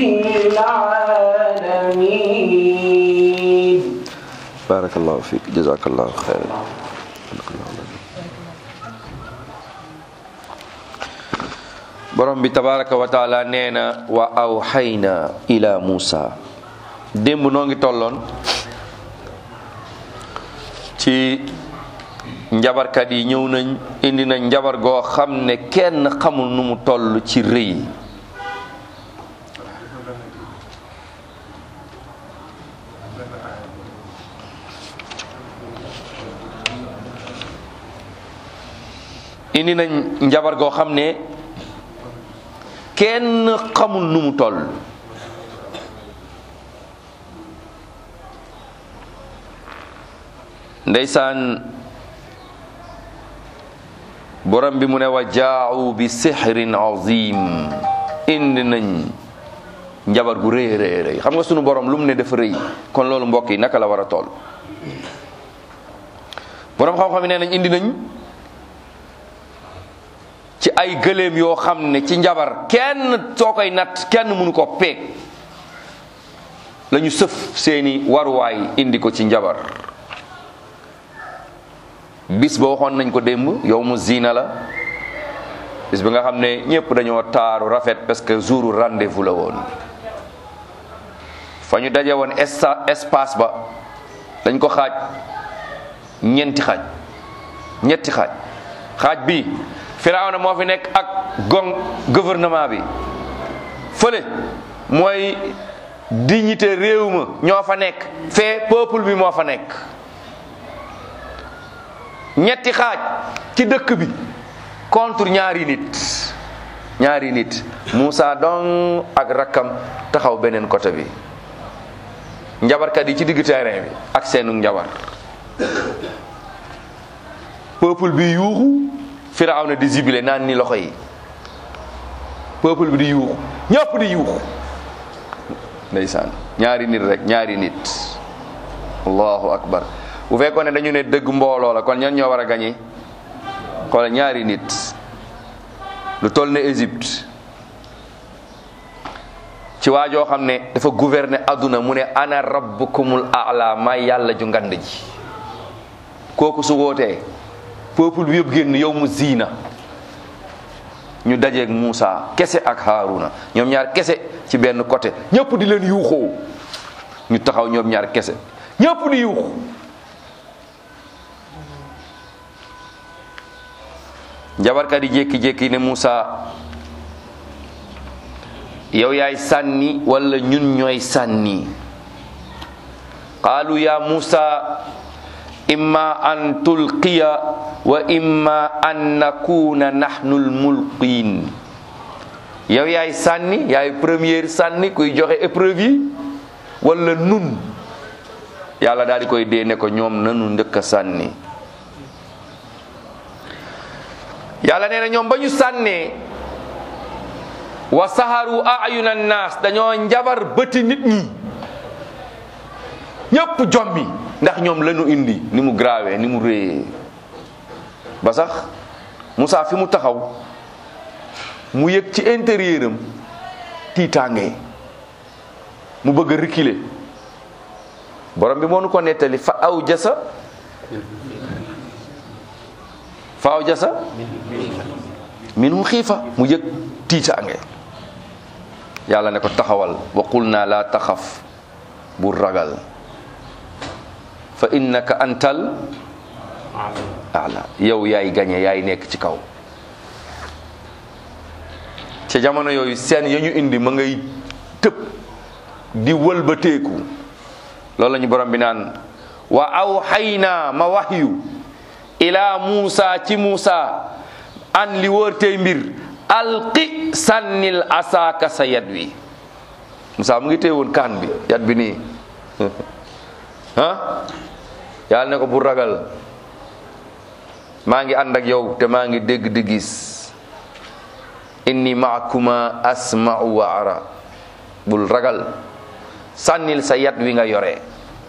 العالمين
barakallahu fiik jazakallahu xayran borom bi tabaraka wa taala nee na wa awxayna ila muusa démb noo ngi tolloon ci njabarkat yi ñëw nañ indi nañ njabar goo xam ne kenn xamul nu mu toll ci rëy indi nañ njabar goo xam ne kenn xamul nu mu toll ndeysaan borom bi mu ne wa jaau bi sixrin azim indi nañ njabar gu rëy rëy rëy xam nga sunu borom lu mu ne dafa rëy kon loolu mbokk yi naka la war a toll borom xam-xam yi nee nañ indi nañ ci ay gëléem yoo xam ne ci njabar kenn soo koy natt kenn mënu ko peeg la ñu sëf seeni waruwaay indi ko ci njabar bis ba waxoon nañ ko démb yow mu ziina la bis bi nga xam ne ñëpp dañoo taaru rafet parce que jouru rendez-vous la woon fa ñu daje woon esta espace ba dañ ko xaaj ñeenti xaaj ñetti xaaj xaaj bi Firawna moo fi nekk ak gong gouvernement bi fële mooy dignité réew ma ñoo fa nekk fee peuple bi moo fa nekk ñetti xaaj ci dëkk bi contre ñaari nit ñaari nit Moussa dong ak rakkam taxaw beneen côté bi njabarkat yi ci digg terrain bi ak seenu njabar peuple bi yuuxu Firawna di zibile naan ni loxo yi peuple bi di yuuxu ñëpp di yuuxu ndeysaan ñaari nit rek ñaari nit allahu akbar bu fekkoon ne dañu ne dëgg mbooloo la kon ñan ñoo war a gañe xoolal ñaari nit lu toll ne Égypte ci waajoo xam ne dafa gouverner adduna mu ne ana rabbukumul a'la may yàlla ju ngand ji kooku su wootee peuple bi yëpp génn yow mu ziina ñu dajeeg Moussa kese ak Haruna ñoom ñaar kese ci benn côté ñëpp di leen yuuxoo ñu taxaw ñoom ñaar kese ñëpp di yuuxu njabarkat yi jékki-jékki ne Moussa yow yaay sànni wala ñun ñooy sànni qaalu ya Moussa imma an tulqiya wa imma an nakuna nahnu lmulqiin yow yaay sànni yaay première sànni kuy joxe épreuve yi wala nun yàlla daal di koy dee ne ko ñoom nanu ndëkk a sànni yàlla nee na ñoom ba ñu sànnee wa saharu ayuna naas dañoo njabar bëti nit ñi ñépp jommi ndax ñoom lañu indi ni mu grave ni mu réyee ba sax Moussa fi mu taxaw mu yëg ci intérieur am tiitaange mu bëgg a reculer borom bi moo nu ko nettali fa aw jasa fa aw jasa minum xiifa mu yëg tiitaange yàlla ne ko taxawal wa qul naa laa taxaf bu ragal fa innaka antal ala yow yaay gañe yaay nekk ci kaw ca jamono yooyu seen ya ñu indi ma ngay tëb di wëlbateeku loolu la ñu borom bi naan wa awxaynaa ma waxyu ila Muusa ci Muusa an li wóor tey mbir alqi sànnil asaaka sa yat wi Muusa mu ngi téye woon kaan bi yat bi nii ah yàlla ne ko bu ragal maa ngi ànd ak yow te maa ngi dégg di gis inni maakuma asma'u wa ara bul ragal sànnil sa yat wi nga yore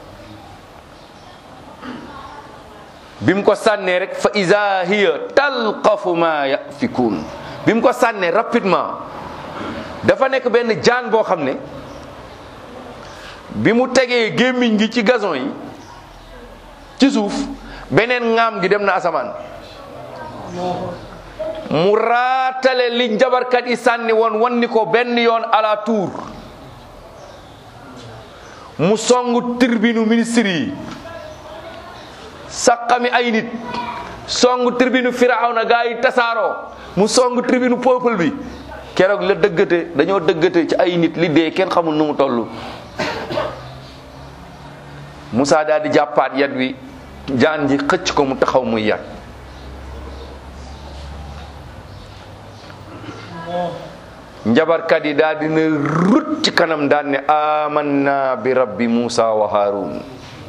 bi mu ko sànnee rek fa iza hiya talqafu ma yafikun bi mu ko sànnee rapidement dafa nekk benn jaan boo xam ne bi mu tegee gémmiñ gi ci gazon yi ci suuf beneen ŋaam gi dem na asamaan mu raatale li njabarkat yi sànni woon wan ni ko benn yoon à la tour mu songu tribunu ministre yi saqami ay nit songu tribunu firawna gaa yi tasaaroo mu songu tribunu peuple bi keroog la dëggate dañoo dëggate ci ay nit li dee kenn xamul nu mu toll Moussa daal di jàppaat yat wi jaan ji xëcc ko mu taxaw muy yat njabarkat yi daal dina rut ci kanam daan ne amanna bi rabbi Moussa wa Haroun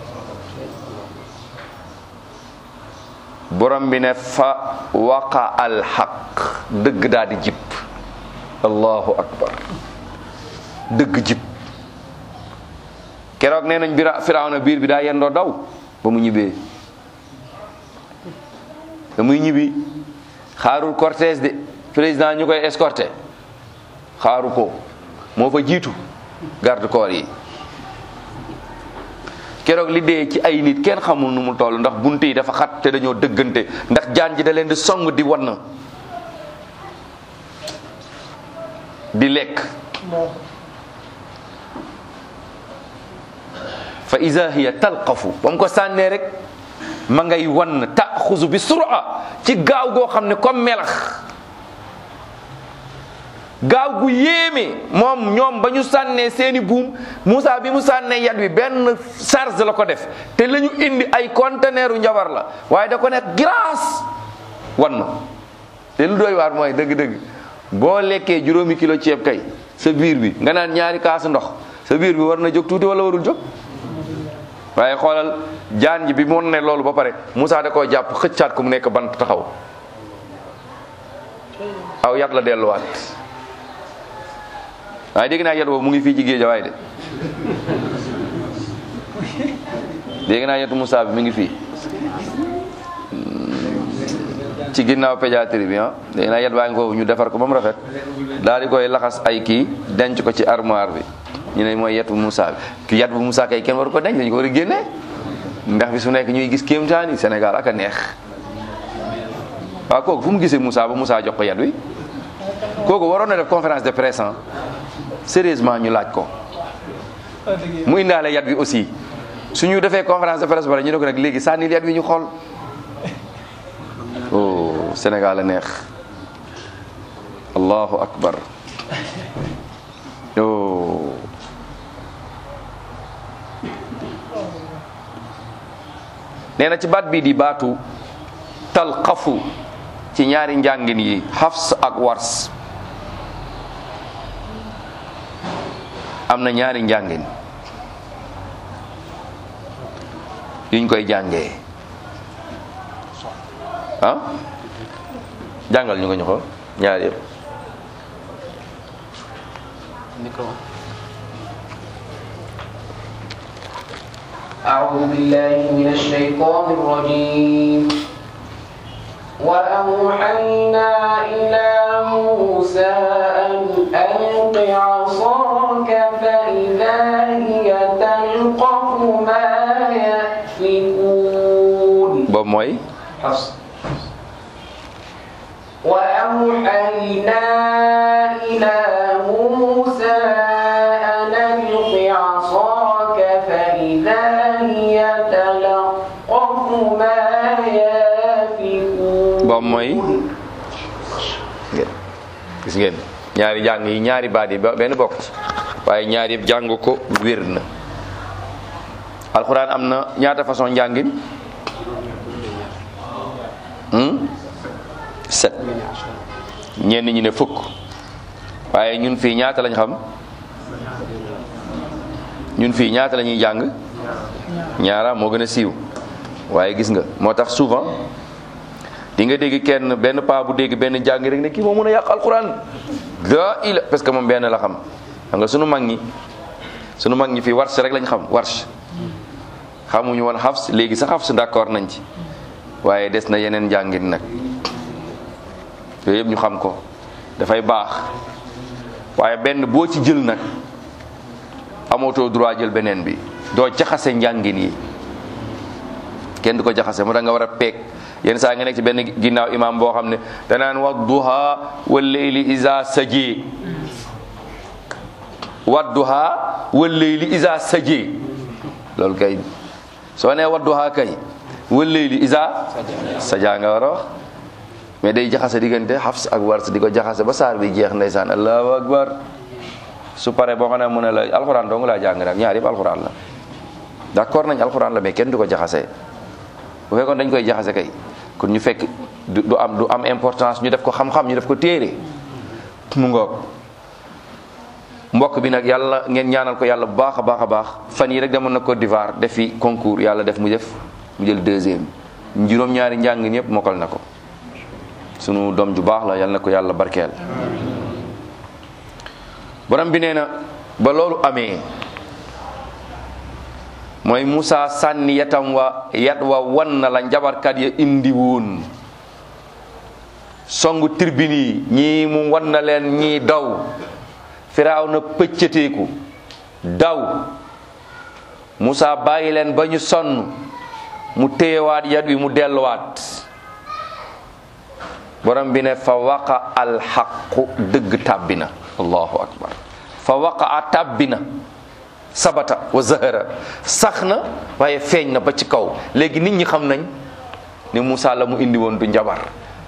borom bi ne fa waqa alxaq dëgg daal di jib allahu akbar dëgg jib keroog nee nañ bira firawna biir bi daa yendoo daw ba mu ñibbee ba muy ñibbi xaarul cortège de président ñu koy escorté xaaru ko moo fa jiitu garde corps yi keroog li dee ci ay nit kenn xamul nu mu toll ndax bunt yi dafa xat te dañoo dëggante ndax jaan ji da leen di song di wan di lekk fa iza hiya talqafu ba mu ko sànnee rek ma ngay wan taxuzu bi sura ci gaaw goo xam ne comme melax gaaw gu yéeme moom ñoom ba ñu sànnee seeni buum Moussa bi mu sànnee yat wi benn charge la ko def te la ñu indi ay conteneuru njabar la waaye da ko nekk grâce wan na te lu doy waar mooy dëgg-dëgg boo lekkee juróomi kilo ceeb kay sa biir bi nga naan ñaari kaasu ndox sa biir bi war na jóg tuuti wala warul jóg waaye xoolal jaan ji bi mu ne loolu ba pare Moussa da koo jàpp xëccaat ko mu nekk bant taxaw aw yat la delluwaat waaye dégg naa yat boobu mu ngi fii ci géejawaay de dégg naa yetu Moussa bi mi ngi fii ci ginnaaw pédiatrie bi ah dégg naa yet baa ngi foofu ñu defar ko ba mu rafet daal di koy laxas ay kii denc ko ci armoire bi ñu ne mooy yetu Moussa bi ki yet bu Moussa kay kenn waru ko denc dañu ko war a génne ndax bi su nekk ñuy gis kéemtaani Sénégal ak a neex waaw kooku fu mu gisee Moussa ba Moussa jox ko yet wi kooku waroon na def conférence de presse sérieusement ñu laaj ko mu indaale yat wi aussi suñu defee conférence de presse bare ñu ne ko nag léegi sànnil yat wi ñu xool oh Sénégal a neex allahu akbar oh nee na ci baat bii di baatu talqafu ci ñaari njàngin yi Hafs ak Wars am na ñaari njàngin yuñ koy jàngee ah jàngal ñu ko ñu xool ñaari yëpp
أعوذ بالله من الشيطان الرجيم وأوحينا إلى موسى أن ألق عصاك فإذا هي تلقف ما يأفكون
boobu mooy
حفص وأوحينا إلى موسى أن ألق عصاك فإذا هي تلقف ما يأفكون
boobu mooy gis ngeen ñaari jàng yi ñaari baat yi ba- benn bokk ci waaye ñaari yëpp jàng ko wér na alxuraan am na ñaata façon njàngin hmm? set ñenn ñi ne fukk waaye ñun fii ñaata lañ xam ñun fii ñaata la ñuy jàng ñaara moo gën a siiw waaye gis nga moo tax souvent di nga dégg kenn benn paa bu dégg benn jàng rek ne kii moo mën a yàq alquran la ila parce que moom benn la xam xam nga sunu mag ñi sunu mag ñi fii warsh rek lañ xam warsh xamuñu woon xafs léegi sax xafs d'accord nañ ci waaye des na yeneen njàngin nag yooyu yëpp ñu xam ko dafay baax waaye benn boo ci jël nag amootoo droit jël beneen bi doo jaxase njàngin yi kenn du ko jaxase moo tax nga war a peeg yenn saa nga nekk ci benn ginnaaw imam boo xam ne danaan wa duha wal layli isa saje wa duha wal layli isa saje loolu kay soo nee wa duha kay wal layli isa saja nga war a wax mais day jaxase diggante Hafs ak Wars di ko jaxase ba saar bi jeex ndeysaan allahu akbar su pare boo xam ne mu ne la alxuraan dong laa jàng nag ñaar yëpp alxuraan la d'accord nañ alxuraan la mais kenn du ko jaxase bu fekkoon dañ koy jaxase kay kon ñu fekk du du am du am importance ñu def ko xam-xam ñu def ko téere mu ngoog mbokk bi nag yàlla ngeen ñaanal ko yàlla bu baax a baax a baax fan yi rek demoon na Côte d'Ivoire def fi concours yàlla def mu def mu jël deuxième juróom-ñaari njàng ñëpp mokkal na ko sunu doom ju baax la yàlla na ko yàlla barkeel borom bi nee na ba loolu amee mooy Moussa sànni yatam wa yat wa wan na la njabarkat ya indi woon songu tribune yi ñii mu wan na leen ñii daw firaaw na pëccateeku daw Moussa bàyyi leen ba ñu sonn mu téyewaat yat wi mu delluwaat borom bi ne fa waqa alxaqu dëgg tàbbi na allahu akbar fa waqa a tàbbi na sabata wa zahara sax na waaye feeñ na ba ci kaw léegi nit ñi xam nañ ni Moussa la mu indi woon du njabar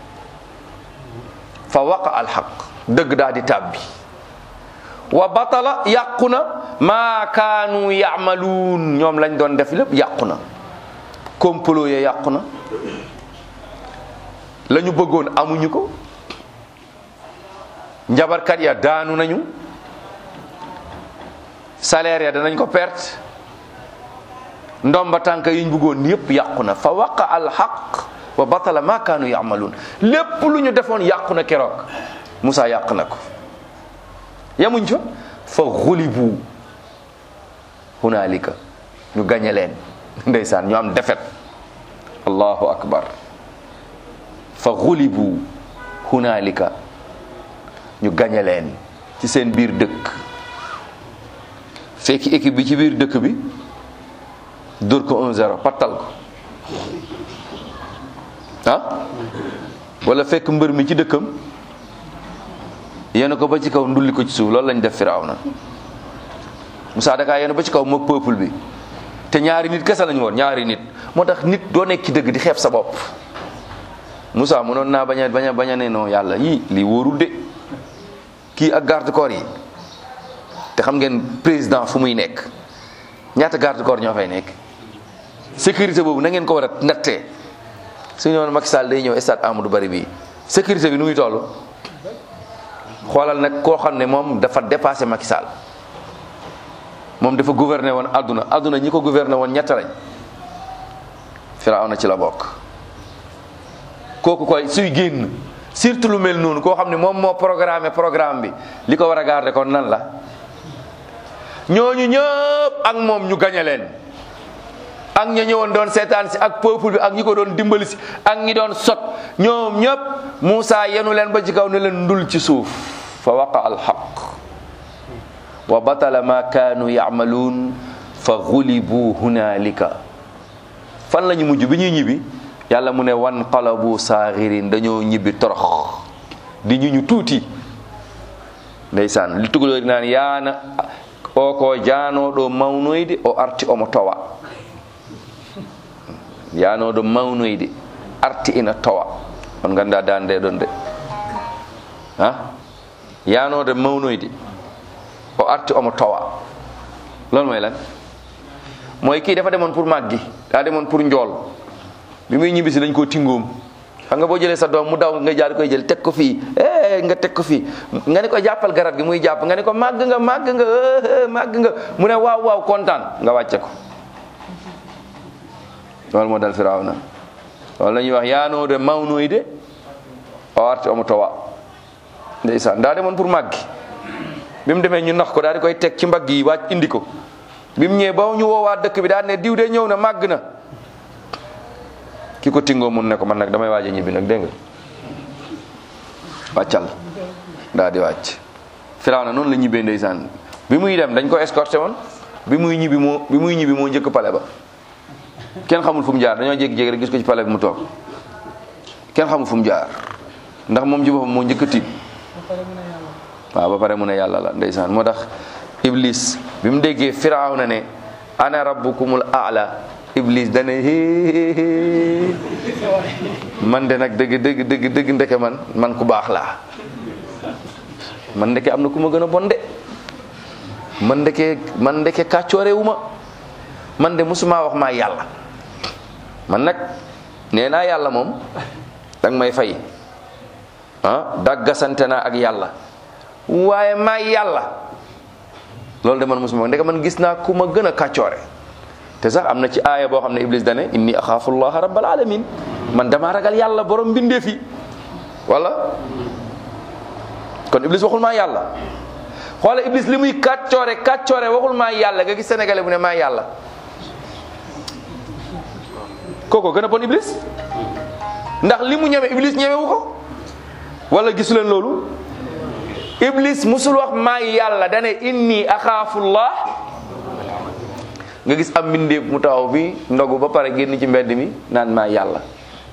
fa waqa alxaq dëgg daal di tàbbi wa batala yàqu na maa kaanu yaamaluun ñoom lañ doon def lépp yàqu na complot ya yàqu na la ñu bëggoon amuñu ko njabarkat ya daanu nañu salaire ya danañ ko perte ndomba tànk yiñ bëggoon yépp yàqu na fa waqa al haq wa batala ma kaanu yamaluun lépp lu ñu defoon yàqu na keroog Moussa yàq na ko yamuñ fa fa xulibu hunaalika ñu gañe leen ndeysaan ñu am defet allahu akbar fa xulibu hunaalika ñu gañe leen ci seen biir dëkk fekki équipe bi ci biir dëkk bi dóor ko 1-0 pattal ko ah wala fekk mbër mi ci dëkkam yéen ko ba ci kaw ndulli ko ci suuf loolu lañ def Firawna Moussa dakaa yéen ba ci kaw moog peuple bi te ñaari nit kese lañu woon ñaari nit moo tax nit doo nekk ci dëgg di xeeb sa bopp Moussa mënoon naa bañ a bañ a bañ a ne non yàlla yii lii wóorul de kii ak garde corps yi te xam ngeen président fu muy nekk ñaata garde corps ñoo fay nekk sécurité boobu na ngeen ko war a nattee su ñu woon Macky Sall day ñëw stade Amadou Barry bii sécurité bi nu muy toll xoolal nag koo xam ne moom dafa dépassé Macky Sall moom dafa gouverner woon adduna adduna ñi ko gouverner woon ñett lañ Firawna ci la bokk kooku koy suy génn surtout lu mel noonu koo xam ne moom moo programmé programme bi li ko war a garder kon nan la ñooñu ñëpp ak moom ñu gañe leen ak ña ñëwoon doon seetaan si ak peuple bi ak ñi ko doon dimbali si ak ñi doon sot ñoom ñëpp Moussa yenu leen ba ci kaw ne leen ndul ci suuf fa waqa al haq wa batala ma kaanu yamaluun fa gulibu hunalika fan la ñu mujj bi ñuy ñibbi yàlla mu ne wan qalabu saaxirin dañoo ñibbi torox di ñu ñu tuuti ndeysaan li tugalóori naan yaana o ko jaanoɗo mawnoyde o arti omo towa yanoɗo mawnoyde arti ina towa on ganda dande ɗon de ha yanode mawnoyde o arti omo towa loolu mooy lan mooy kii dafa demoon pour màggi daa demoon pour njool bi muy ñibbisi dañ koo tingoom xam nga boo jëlee sa doom mu daw nga jaar koy jël teg ko fii eh nga teg ko fii nga ni ko jàppal garab gi muy jàpp nga ni ko màgg nga màgg nga màgg nga mu ne waaw waaw kontaan nga wàcce ko loolu moo dal Firawna loolu la ñuy wax yaanoode mawnoyde o arti omo towa ndeysaan daa demoon pour màggi bi mu demee ñu nax ko daal di koy teg ci mbagg yi wàcc indi ko bi mu ñëwee ba ñu woowaat dëkk bi daal ne diw de ñëw na màgg na ki ko tingoo mun ne ko man nag damay waaj a ñibbi nag dégg nga wàccal daal di wàcc Firawna noonu la ñibbee ndeysaan bi muy dem dañ ko escorté woon bi muy ñibbi moo bi muy ñibbi moo njëkk pale ba kenn xamul fu mu jaar dañoo jékki-jékki rek gis ko ci pale bi mu toog kenn xamul fu mu jaar ndax moom ci boppam moo njëkk a tiit waaw ba pare mu ne yàlla la ndeysaan moo tax iblis bi mu déggee Firawna ne ana rabbukumul aala iblis dane hee man de nag dëgg dëgg dëgg dëgg ndeke man man ku baax laa man ndeke am na ku ma gën a bon de man ndeke man ndeke kàccoore wu ma man de musuma wax maa yàlla man nag nee naa yàlla moom danga may fay ah daggasante naa ak yàlla waaye maa yàlla loolu de man musuma ndeke man gis naa ku ma gën a kàccoore te sax am na ci aaya boo xam ne iblis dane inni axaafu llaha rabbal alamin man dama ragal yàlla borom mbindee fi wala kon iblis waxul maa yàlla xoola iblis li muy kàccoore kàccoore waxul maa yàlla nga gis sénégalais bu ne maa yàlla kooko gën a bon iblis ndax li mu ñeme iblis ñemewu ko wala gisu leen loolu iblis musul wax maa yàlla dane inni axaafullah nga gis am mbindeef mu taxaw bi ndogu ba pare génn ci mbedd mi naan maa yàlla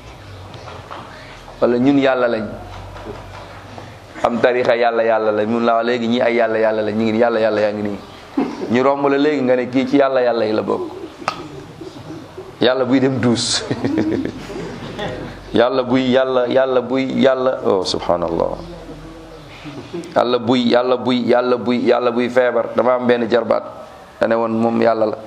wala ñun yàlla lañ am tarixa yàlla yàlla la mun laa léegi ñii ay yàlla yàlla la ñu ngi yàlla yàlla yaa ngi nii ñu romb la léegi nga ne kii ci yàlla yàlla yi la bokk yàlla buy dem duus yàlla buy yàlla yàlla buy yàlla oh subhanallah yàlla buy yàlla buy yàlla buy yàlla buy feebar dama am benn jarbaat dane woon moom yàlla la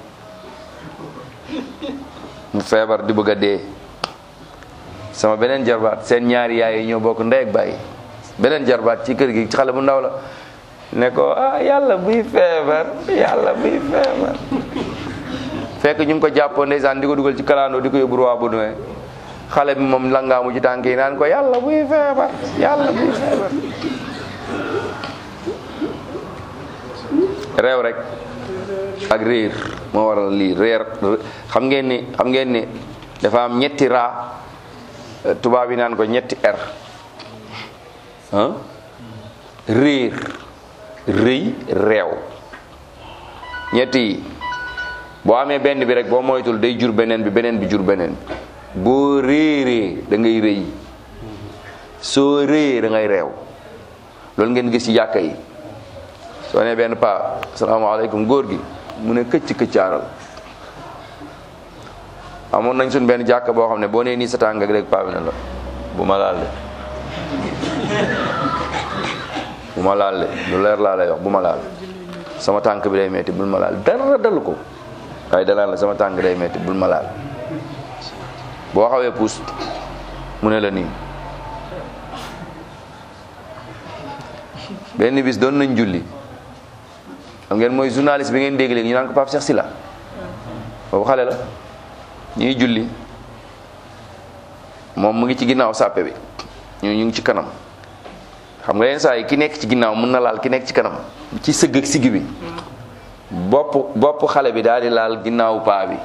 mu feebar di bëgg a dee sama beneen jarbaat seen ñaari yaay yi ñoo bokk ndey ak bàyyi beneen jarbaat ci kër gi ci xale bu ndaw la ne ko ah yàlla buy feebar yàlla buy feebar fekk ñu ngi ko jàppoon ndeysaan di ko dugal ci kalaandoo di ko yóbbu roi Baudouin xale bi moom langaamu ci tànk yi naan ko yàlla buy feebar yàlla buy feebar réew rek ak réer moo waral lii réer xam ngeen ni xam ngeen ni dafa am ñetti raa tubaab yi naan ko ñetti r ah réer rëy réew ñetti yi boo amee benn bi rek boo moytul day jur beneen bi beneen bi jur beneen bi boo réeree da ngay rëy soo réyee da ngay réew loolu ngeen gis ci jàkka yi soo nee benn paa asalaamaaleykum góor gi mu ne këcc këccaaral amoon nañ suñ benn jàkka boo xam ne boo nee nii sa tànk rek paa bi ne la bu ma laal de bu ma laal de lu leer laa lay wax bu ma laal sama tànk bi day metti bul ma laal dara dalu ko waaye danaan la sama tànk day metti bul ma laal boo xawee puus mu ne la nii benn bis doon nañ julli xam ngeen mooy journaliste bi ngeen dégg léegi ñu naan ko Pape Cheikh Sylla boobu xale la ñuy julli moom mu ngi ci ginnaaw sàppe bi ñu ñu ngi ci kanam xam nga yenn saa yi ki nekk ci ginnaaw mën na laal ki nekk ci kanam ci sëgg ak sigg bi bopp bopp xale bi daal di laal ginnaawu paa bi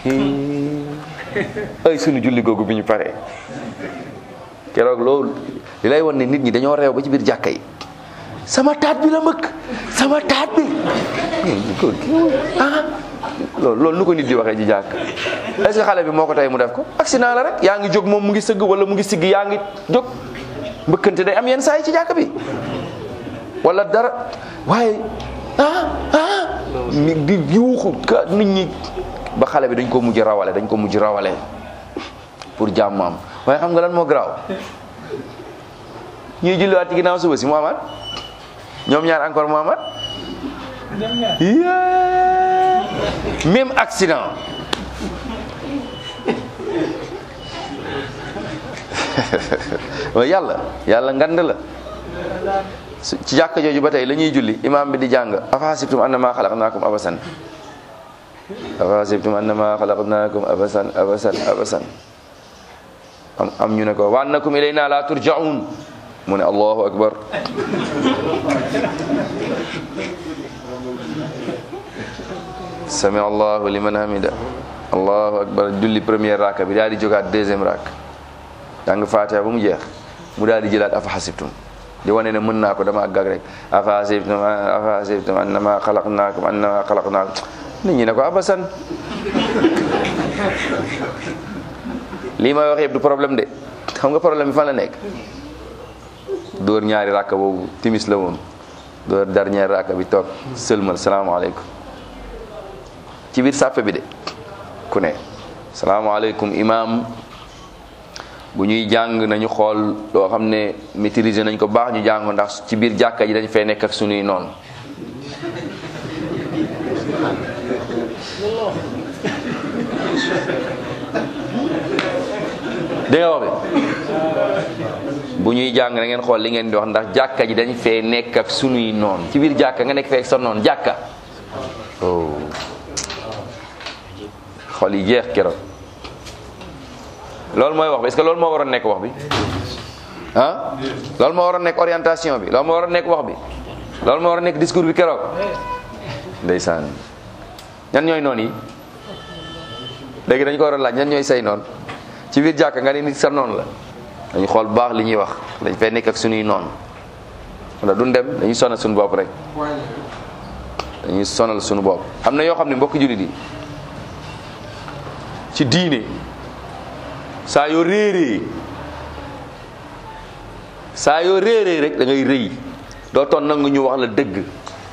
ay sunu julli googu bi ñu paree keroog loolu li lay won ne nit ñi dañoo reew ba ci biir jàkka yi sama taat bi la mëkk sama taat bi ah loolu loolu nu ko nit di waxee ci jàkk est-ce que xale bi moo ko tey mu def ko accident la rek yaa ngi jóg moom mu ngi sëgg wala mu ngi sigg yaa ngi jóg mbëkkante day am yenn saa yi ci jàkk bi wala dara waaye ah ah mi di yuuxu ka nit ñi ba xale bi dañ ko mujj rawale dañ ko mujj rawale pour jàmmam waaye xam nga lan moo garaaw ñuy julliwaat ci ginnaaw suba si Muhammad ñoom ñaar encore Muhammad yeah même accident waaye yàlla yàlla ngand la ci jàkka jooju ba tey la ñuy julli imaam bi di jàng afahasibtum annama xalaqnaakum abasan afahasibtum annama xalaqnaakum abasan abasan abasan am am ñu ne ko wa annakum ilayna la turjaun mu ne allahu akbar sami allahu liman hamida allahu akbar julli première raka bi daal di jógaat deuxième rak jàng fatiha ba mu jeex mu daal di jëlaat afa xasibtum di wane ne mën naa ko dama gag rek afa xasibtum afa xasibtum annama xalaqnaakum annama xalaqnaakum nit ñi ne ko abasan lii may wax yëpp du problème de xam nga problème bi fan la nekk dóor ñaari rakka boobu timis la woon dóor dernière rakka bi toog sëlmal salaamaaleykum ci biir sàppe bi de ku ne salaamaaleykum imam bu ñuy jàng nañu xool loo xam ne maîtriser nañ ko baax ñu jàng ndax ci biir jàkka ji dañ fay nekk ak sunuy noonu dégg nga wax bi bu ñuy jàng na ngeen xool li ngeen di wax ndax jàkka ji dañ fee nekk ak sunuy noon ci biir jàkka nga nekk fee ak sa noon jàkka oh xol yi jeex keroog loolu mooy wax bi est-ce que loolu moo waroon nekk wax bi ah loolu moo waroon nekk orientation bi loolu moo waroon nekk wax bi loolu moo waroon nekk discours bi keroog ndeysaan ñan ñooy noon yi léegi dañ ko war a laaj ñan ñooy say noon ci biir jàkka nga ne nit sa noonu la dañu xool bu baax li ñuy wax dañ fay nekk ak suñuy noon wala duñ dem dañuy sonal suñu bopp rek dañuy sonal suñu bopp am na yoo xam ne mbokk jullit yi ci diine saa yoo réeree saa yoo réeree rek da ngay rëy doo toon nangu ñu wax la dëgg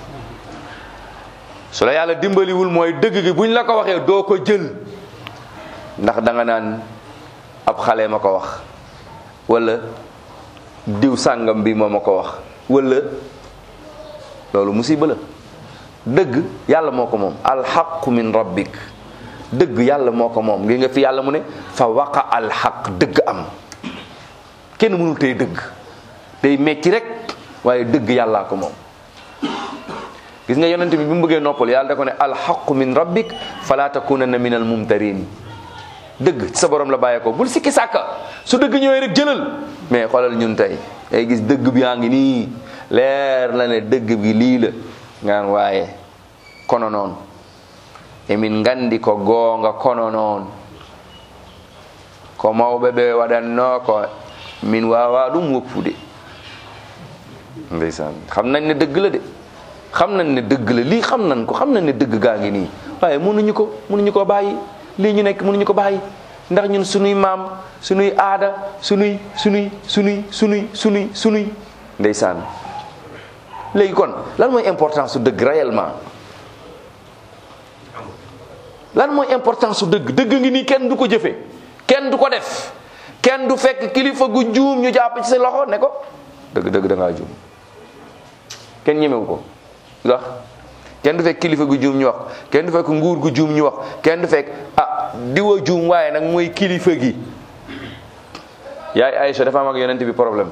su la yàlla dimbaliwul mooy dëgg gi buñ la ko waxee doo ko jël ndax da nga naan ab xale ma ko wax wala diw sàngam bi moo ma ko wax wala loolu musiba la dëgg yàlla moo ko moom alxaqu min rabbik dëgg yàlla moo ko moom ngi nga fi yàlla mu ne fa waqa alxaq dëgg am kenn mënul tey dëgg day metti rek waaye dëgg yàllaa ko moom gis nga yonent bi bi mu bëggee noppal yàlla da ko ne alxaqu min rabbik fala takunanna min al mumtarin dëgg ci sa borom la bàyyee ko bul sikki sàkka su dëgg ñëwee rek jëlal mais xoolal ñun tey day gis dëgg bi yaa ngi nii leer la ne dëgg bi lii la ngaan waaye kono noon emin ngandi ko goonga kono noon ko mawɓe ɓe waɗanno ko min wawa ɗum woppude ndeysaan xam nañ ne dëgg la de xam nañ ne dëgg la lii xam nañ ko xam nañ ne dëgg gaa ngi nii waaye mënuñu ko mënuñu ko bàyyi lii ñu nekk mënuñu ko bàyyi ndax ñun sunuy maam sunuy aada sunuy sunuy sunuy sunuy sunuy sunuy ndeysaan léegi kon lan mooy importance su dëgg réellement lan mooy importance su dëgg dëgg ngi nii kenn du ko jëfe kenn du ko def kenn du fekk kilifa gu juum ñu jàpp ci sa loxo ne ko dëgg dëgg da ngaa juum kenn ñemewu ko ndax kenn du fekk kilifa gu juum ñu wax kenn du fekk nguur gu juum ñu wax kenn du fekk ah diwa juum waaye nag mooy kilifa gi yaay Aïcha dafa am ak yonent bi problème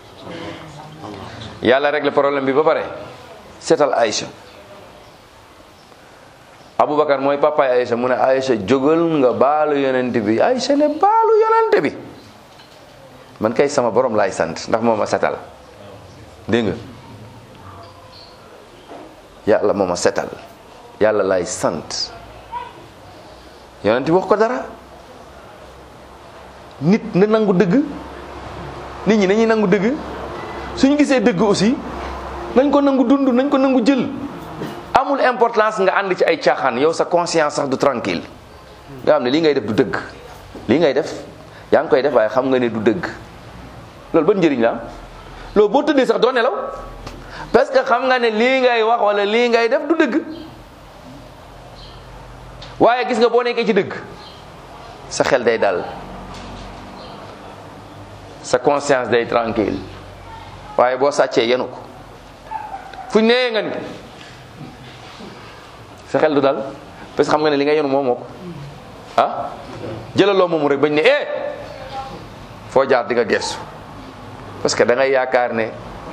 yàlla régler problème bi ba pare seetal Aïcha Aboubacar mooy papaay Aïcha mu ne Aïcha jógal nga baalu yonent bi Aïcha ne baalu yonent bi man kay sama borom laay sant ndax moo ma setal dégg nga yàlla moo ma setal yàlla laay sant yonent bi wax ko dara nit na nangu dëgg nit ñi nañuy nangu dëgg suñu gisee dëgg aussi nañ ko nangu dund nañ ko nangu jël amul importance nga ànd ci ay caaxaan yow sa conscience sax du tranquille nga xam ne lii ngay def du dëgg lii ngay def yaa ngi koy def waaye xam nga ne du dëgg loolu ban njëriñ la am loolu boo tëddee sax doo nelaw parce que xam nga ne lii ngay wax wala lii ngay def du dëgg waaye gis nga boo nekkee ci dëgg sa xel day dal sa conscience day tranquille waaye boo sàccee yenu ko fuñ nee nga ni sa xel du dal parce que xam nga ne li nga yenu moom moo ko ah jëlaloo moomu rek bañ ne eh foo jaar di nga gestu parce que da ngay yaakaar ne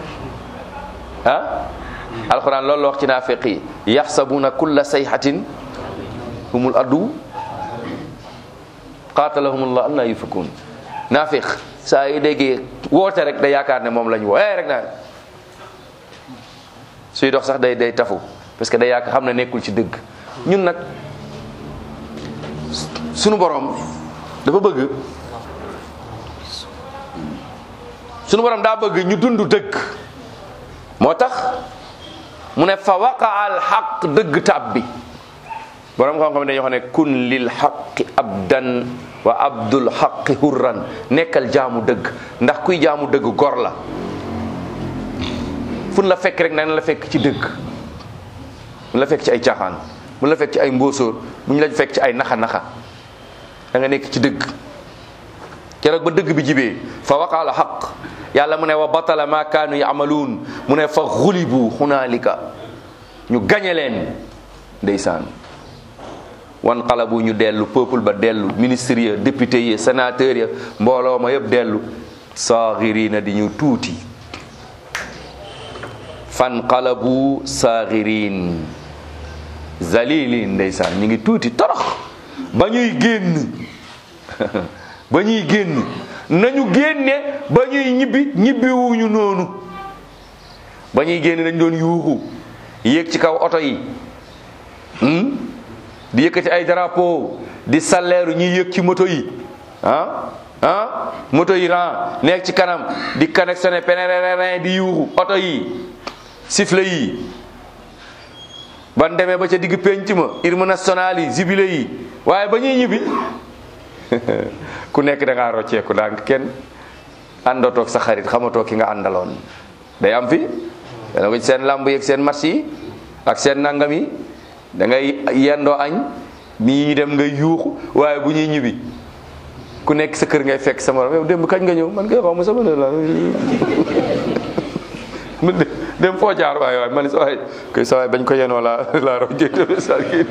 ah alxuraan loolu la wax ci naafiq yi yaxsabuna kulla sayhatin humul addu qaatalahumullah anna yufakun naafiq saa yu déggee woote rek da yaakaar ne moom la ñu woo eh rek naa suy dox sax day day tafu parce que day yaakaar xam ne nekkul ci dëgg ñun nag sunu borom dafa bëgg sunu borom daa bëgg ñu dund dëgg moo tax mu ne fa waqa al xaq dëgg tab bi borom xam-xam dañuy wax ne kun lil xaqi abdan wa abdul xaqi hurran nekkal jaamu dëgg ndax kuy jaamu dëgg gor la fun la fekk rek na la fekk ci dëgg mun la fekk ci ay caaxaan mun la fekk ci ay mbóosóor mu ñu la fekk ci ay naxa-naxa da nga nekk ci dëgg keroog ba dëgg bi jibee fa waqaala xaq yàlla mu ne wa batala ma kaanu yamaluun mu ne fa xulibu xunaalika ñu gañe leen ndeysaan wan xalabu ñu dellu peuple ba dellu ministre ya député yi sénateur ya mbooloo ma yëpp dellu saaxirina di ñu tuuti fan xalabu saaxirin zalilin ndeysaan ñu ngi tuuti torox ba ñuy génn ba ñuy génn nañu génne ba ñuy ñibbi ñibbiwuñu noonu ba ñuy génn dañ doon yuuxu yéeg ci kaw oto yi di yëkkati ay drapeau di salleeru ñuy yëg ci moto yi ah ah moto yi ran nekk ci kanam di connectionné pénérérin di yuuxu oto yi sifflet yi ban demee ba ca digg penc ma hymne national yi jubile yi waaye ba ñuy ñibbi ku nekk da ngaa rocceeku daa kenn àndatoog sa xarit xamatoo ki nga àndaloon day am fi dana ko ci seen làmb yi ak seen match yi ak seen nangam yi da ngay yendoo añ nii dem ngay yuuxu waaye bu ñuy ñibbi ku nekk sa kër ngay fekk sama morom yow démb kañ nga ñëw man kay xaw ma sama ne la dem foo jaar waay waay man sa waay koy sa waay bañ ko yenoo la la rojjee sagirin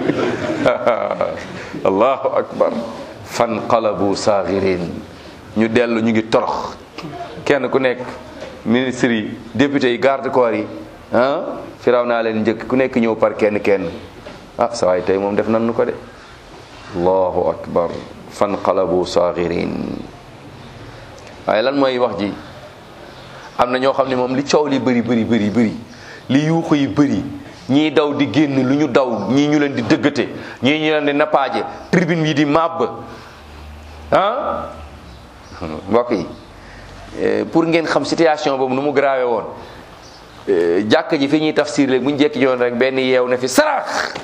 allahu akbar fan qalabu sagirin ñu dellu ñu ngi torox kenn ku nekk ministre yi député yi garde corps yi ah firaw naa leen njëkk ku nekk ñëw par kenn kenn ah sa waay tey moom def nan nu ko de allahu akbar fanqalabu saaxirin waaye lan mooy wax ji am na ñoo xam ne moom li coow li bëri bëri bëri bëri li yuuxu yi bëri ñii daw di génn lu ñu daw ñii ñu leen di dëggate ñii ñu leen di nappaaje tribune yi di màbb ah mbokk yi pour ngeen xam situation boobu nu mu grave woon jàkk ji fi ñuy tafsir léegi bu ñu jekki joon rek benn yeew na fi sarax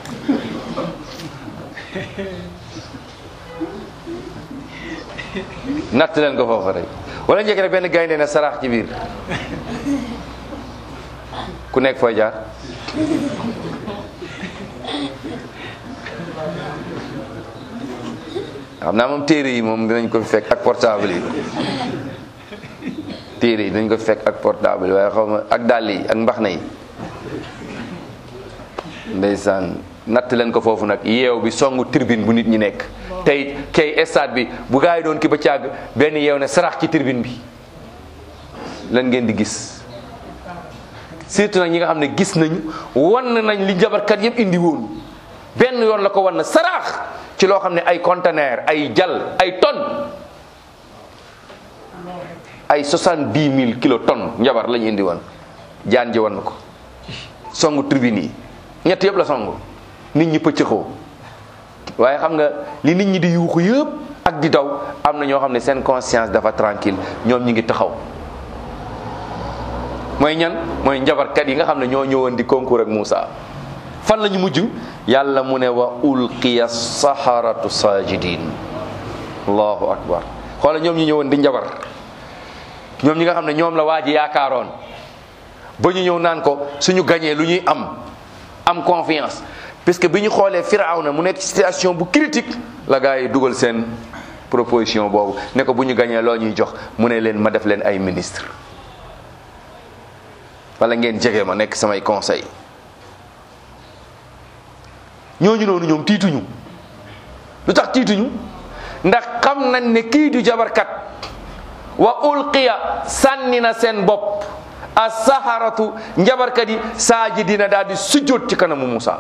natt leen ko foofu rek wala njëkk rek benn gaynde na sarax ci biir ku nekk fooy jaar xam naa moom téere yi moom dinañ ko fi fekk ak portable yi téere yi dinañ ko fi fekk ak portable yi waaye xaw ma ak dàll yi ak mbaxna yi ndeysaan natt leen ko foofu nag yeew bi songu tribune bu nit ñi nekk tey kay stade bi bu gaa yi doon ki ba càgg benn yeew ne sarax ci tribune bi lan ngeen di gis surtout nag ñi nga xam ne gis nañu wan nañ li jabarkat yëpp indi woon benn yoon la ko wan na saraax ci loo xam ne ay conteneur ay jal ay tonnes ay soixante-dix mille kilo tonnes njabar la ñu indi woon jaan ji wan na ko songu tribune yi ñett yëpp la songu nit ñi pëccëxoo waaye xam nga li nit ñi di yuuxu yëpp ak di daw am na ñoo xam ne seen conscience dafa tranquille ñoom ñi ngi taxaw mooy ñan mooy njabarkat yi nga xam ne ñoo ñëwoon di concours ak Moussa fan la ñu mujj yàlla mu ne wa ulqiya saharatu sajidin allahu akbar xoola ñoom ñi ñëwoon di njabar ñoom ñi nga xam ne ñoom la waa ji yaakaaroon ba ñu ñëw naan ko suñu gañee lu ñuy am am confiance puisque bi ñu xoolee Firawna mu nekk ci situation bu critique la gars yi dugal seen proposition boobu ne ko bu ñu gañee loo ñuy jox mu ne leen ma def leen ay ministre wala ngeen jege ma nekk samay conseil ñooñu noonu ñoom tiituñu lu tax tiituñu ndax xam nañ ne kii du jabarkat wa ulqiya sànni na seen bopp as-saharatu njabarkat yi saajidina daal di sujjóot ci kanamu Musa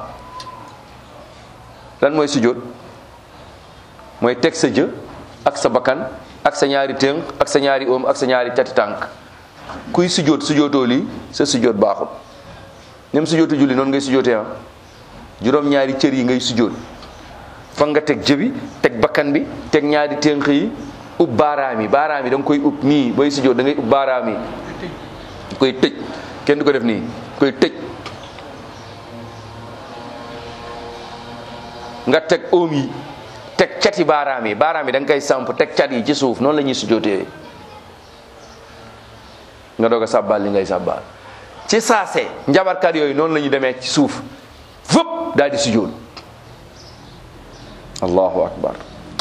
lan mooy sujjóot mooy teg sa jë ak sa bakkan ak sa ñaari tënk ak sa ñaari oom ak sa ñaari tati tànk kuy sujjóot sujjóotoo lii sa sujjóot baaxul même sujjóotu julli noonu ngay sujjóotee ah juróom ñaari cër yi ngay sujjóot fa nga teg jëbi teg bakkan bi teg ñaari tënk yi ub baaraam yi baaraam yi da nga koy ub nii booy sujjóot da ngay ub baaraam yi koy tëj kenn du ko def nii koy tëj nga teg oom yi teg cati baaraam yi baaraam yi da nga koy samp teg cat yi ci suuf noonu la ñuy sujjóotee nga doog a sàbbaal li ngay sàbbaal ci saase njabarkat yooyu noonu la ñu demee ci suuf fëpp daal di sujjóot allahu akbar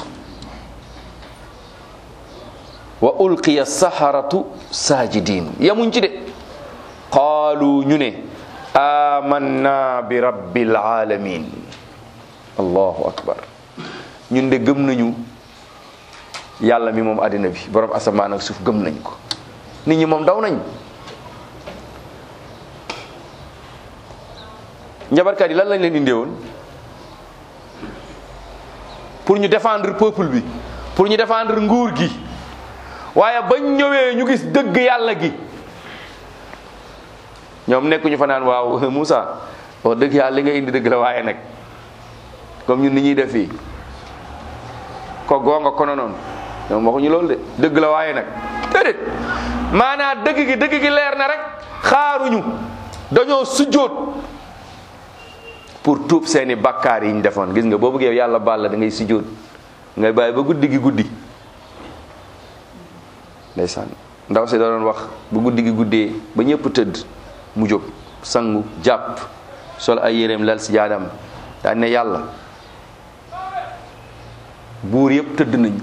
wa ulqiya saharatu sajidin yamuñ ci de qaalu ñu ne amanna bi rabbil alamin allahu akbar ñun de gëm nañu yàlla mi moom àddina bi borom asamaan ak suuf gëm nañ ko nit ñi moom daw nañ njabarkat yi lan lañ leen indee woon pour ñu défendre peuple bi pour ñu défendre nguur gi waaye bañ ñëwee ñu gis dëgg yàlla gi ñoom nekkuñu fa naan waaw Moussa wax dëgg yàlla li nga indi dëgg la waaye nag comme ñun ni ñuy def fii ko goonga kono noonu ñoom waxuñu loolu de dëgg la waaye nag déedéet maanaam dëgg gi dëgg gi leer na rek xaaruñu dañoo sujjóot pour tuub seeni bakkaar yi ñu defoon gis nga boo bëggee yàlla baal la da ngay sujjóot ngay bàyyi ba guddi gi guddi ndeysaan ndaw si da doon wax bu guddi gi guddee ba ñëpp tëdd mu jóg sangu jàpp sol ay yéreem lal si jaadam daan ne yàlla buur yëpp tëdd nañu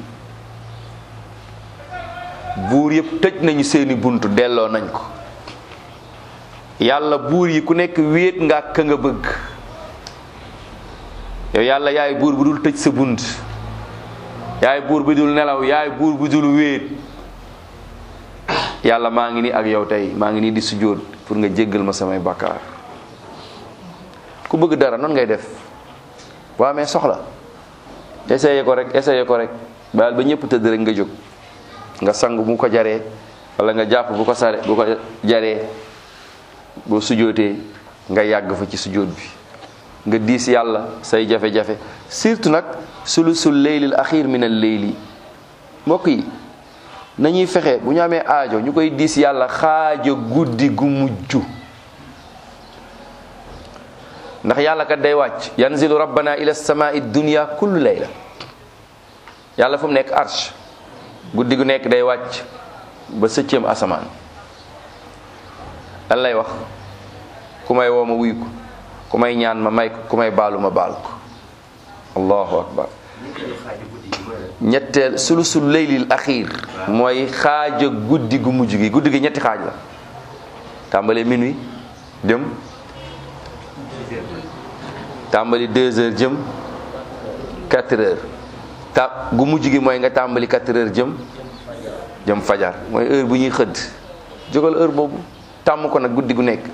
buur yëpp tëj nañu seeni bunt delloo nañ ko yàlla buur yi ku nekk wéet nga ak ka nga bëgg yow yàlla yaay buur bu dul tëj sa bunt yaay buur bu dul nelaw yaay buur bu dul wéet yàlla maa ngi nii ak yow tey maa ngi nii di sujjóot pour nga jéggal ma samay bakkaar ku bëgg dara noonu ngay def boo amee soxla essayé ko rek essayé ko rek baal ba ñëpp tëdd rek nga jóg nga sang bu ko jaree wala nga jàpp bu ko sare bu ko jaree boo sujjóotee nga yàgg fa ci sujjóot bi nga diis yàlla say jafe-jafe surtout nag sulusul leylil axir min al leyli mbokk yi nañuy fexe bu ñu amee aajo ñu koy diis yàlla xaaja guddi gu mujj ndax yàlla kat day wàcc yanzilu rabbana ila samai dunya kullu layla yàlla fu mu nekk arsh guddi gu nekk day wàcc ba sëccëm asamaan lan lay wax ku may woo ma wuyu ko ku may ñaan ma may ko ku may baalu ma baal ko allahu akbar ñetteel sulusul leylil axiir mooy xaaja guddi gu mujj gi guddi gi ñetti xaaj la tàmbali minuit jëm tàmbali deux heures jëm quatre heures ta gu mujj gi mooy nga tàmbali quatre heures jëm jëm fajar mooy heure bu ñuy xëdd jógal heure boobu tàmm ko nag guddi gu nekk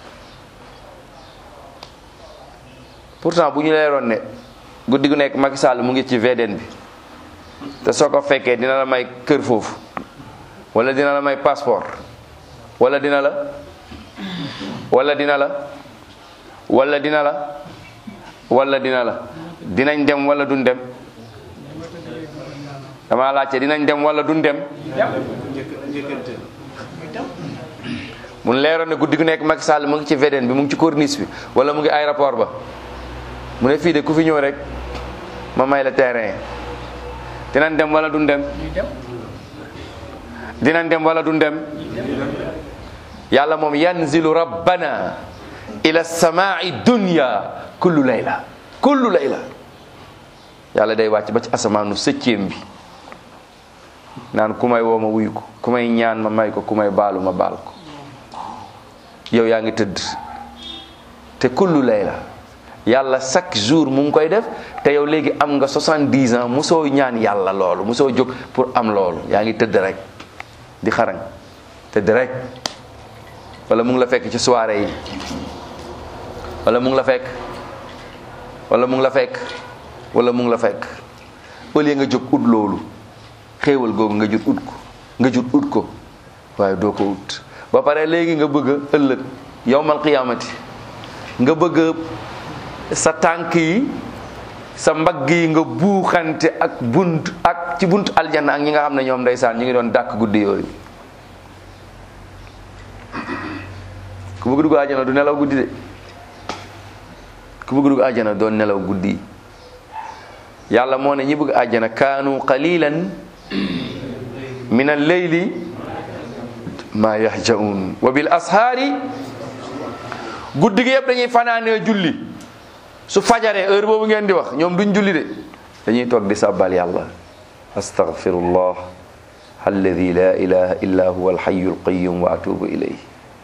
pourtant bu ñu leeroon ne guddi gu nekk Macky Sall mu ngi ci VDN bi te soo ko fekkee dina la may kër foofu wala dina la may passeport wala dina la wala dina la wala dina la wala dina la dinañ dem wala duñ dem dama laajte dinañ dem wala duñ dem mun leeroon ne guddi gu nekk Macky Sall mu ngi ci VDN bi mu ngi ci corniche bi wala mu ngi aéroport ba mu ne fii de ku fi ñëw rek ma may la terrain dinañ dem wala duñ dem dinañ dem wala duñ dem yàlla moom yanzilu rabbana ila samai dunya kullu layla kullu layla yàlla day wàcc ba ci asamaanu sëccéem bi naan ku may woo ma wuyu ko ku may ñaan ma may ko ku may baalu ma baal ko yow yaa ngi tëdd te kullu layla yàlla chaque jour mu ngi koy def te yow léegi am nga 70 ans mosoo ñaan yàlla loolu mosoo jóg pour am loolu yaa ngi tëdd rek di xarañ tëdd rek wala mu ngi la fekk ci soirée yi wala mu ngi la fekk wala mu ngi la fekk wala mu ngi la fekk au lieu nga jóg ut loolu xéewal googu nga jut ut ko nga jut ut ko waaye doo ko ut ba pare léegi nga bëgg a ëllëg yowmal qiyaamati nga bëgg sa tànk yi sa mbagg yi nga buuxante ak bunt ak ci bunt aljanna ak ñi nga xam ne ñoom ndeysaan ñu ngi doon dàkk guddi yooyu ku bëgg dugg àjjana du nelaw guddi de ku bëgg dugg àjjana doon nelaw guddi yàlla moo ne ñi bëgg àjjana kaanu qalilan min al-layli ma yahjaun wa bil ashaari guddi gi yëpp dañuy fanaanee julli su fajaree heure boobu ngeen di wax ñoom duñ julli de dañuy toog di sàbbal yàlla astaghfirullah alladi la ilaha illa huwa alxayu alqayum wa atubu ilayh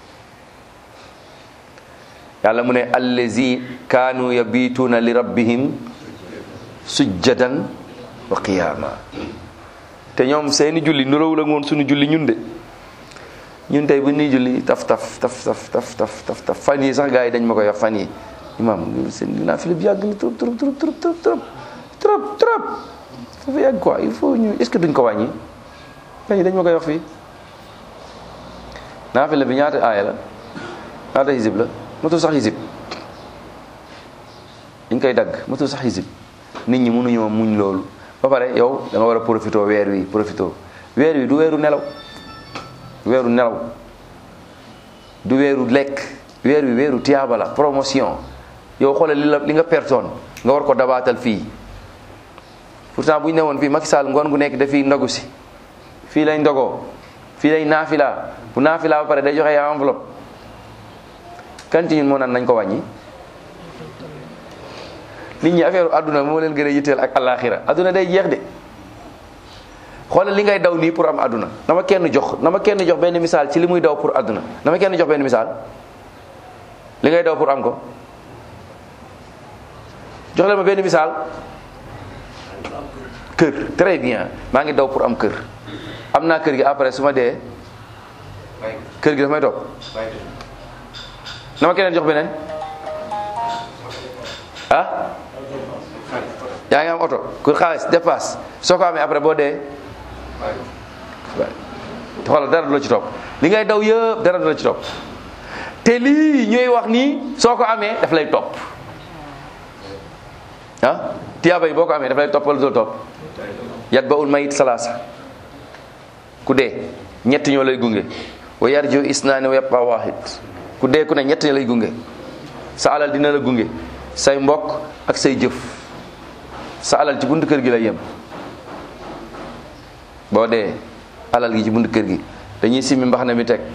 yàlla mu ne allazi kaanu yabituuna li rabbihim sujjadan wa qiyaama te ñoom seeni julli nuróowul ak woon suñu julli ñun de ñun tey bu ñuy julli taf taf taf taf taf taf taf taf fan yi sax gars yi dañ ma koy wax fan yi imam seen naafila bi yàgg na trop trop trop trop trop trop trop trop dafa yàgg quoi il faut ñu est ce que duñ ko wàññi fan yi dañ ma koy wax fii naafila bi ñaata aaya la ñaata hizib la motul sax hizib dañ koy dagg motul sax hizib nit ñi mënuñoo muñ loolu ba pare yow da nga war a profité weer wi profité weer wi du weeru nelaw weeru nelaw du weeru lekk weer wi weeru tiyaaba la promotion yow xoolal li la li nga pertoon nga war ko dabaatal fii pourtant bu ñu ne woon fii Macky Sall ngoon gu nekk dafiy ndogu si fii lay ndogoo fii lay naafila bu naafila ba pare day joxe enveloppe kan ci ñun moo naan nañ ko wàññi nit ñi affaire àdduna moo leen gën a yitteel ak alaxira àdduna day jeex de xoolal li ngay daw nii pour am àdduna dama kenn jox dama kenn jox benn misaal ci li muy daw pour àdduna dama kenn jox benn misaal li ngay daw pour am ko jox leen ma benn misaal kër très bien maa ngi daw pour am kër am naa kër gi après su ma dee kër gi dafa may topp na ma keneen jox beneen ah yaa ngi am oto kur xaalis dépasse soo ko amee après boo dee xoolal dara du la ci topp li ngay daw yëpp dara du la ci topp te lii ñuy wax nii soo ko amee daf lay topp ah tiyaaba yi boo ko amee daf lay topp wala du la topp yat ba ul mayit salaasa ku dee ñett ñoo lay gunge wa yarju isnaani wa yabqa waahid ku dee ku ne ñett ñoo lay gunge sa alal dina la gunge say mbokk ak say jëf sa alal ci buntu kër gi lay yem boo dee alal gi ci buntu kër gi dañuy simmi mbaxana mi teg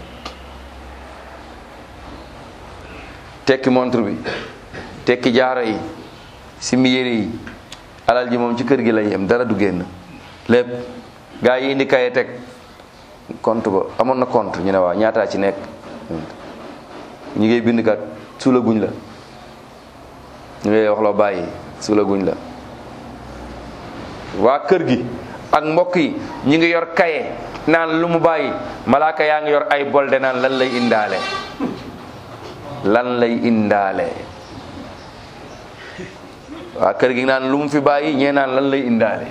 tekki montre bi tekki jaaro yi simmi yére yi alal ji moom ci kër gi lay yem dara du génn lépp gaa yi indi kaye teg compte ba amoon na compte ñu ne waaw ñaataa ci nekk ñu ngay bind kat suula guñ la ñu ngay wax loo bàyyi suula guñ la waa kër gi ak mbokk yi ñi ngi yor kaye naan lu mu bàyyi malaaka yaa ngi yor ay bolde naan lan lay indaale lan lay indaale waa kër gi naan lu mu fi bàyyi ñee naan lan lay indaale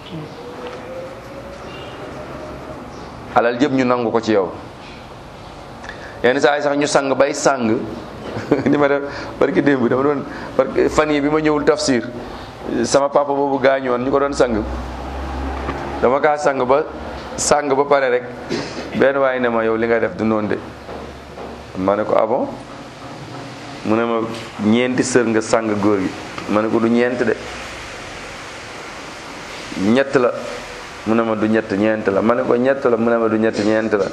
alal jëpp ñu nangu ko ci yow yenn saa yi sax ñu sang bay sang ni ma def barki démb dama doon parce fan yi bi ma ñëwul tafsir sama papa boobu gaañoon ñu ko doon sang dama kaa sang ba sang ba pare rek benn waaye ne ma yow li nga def du noonu de ma ne ko ah bon mu ne ma ñeenti sër nga sang góor gi ma ne ko du ñeent de ñett la mu ne ma du ñett ñeent la ma ne ko ñett la mu ne ma du ñett ñeent la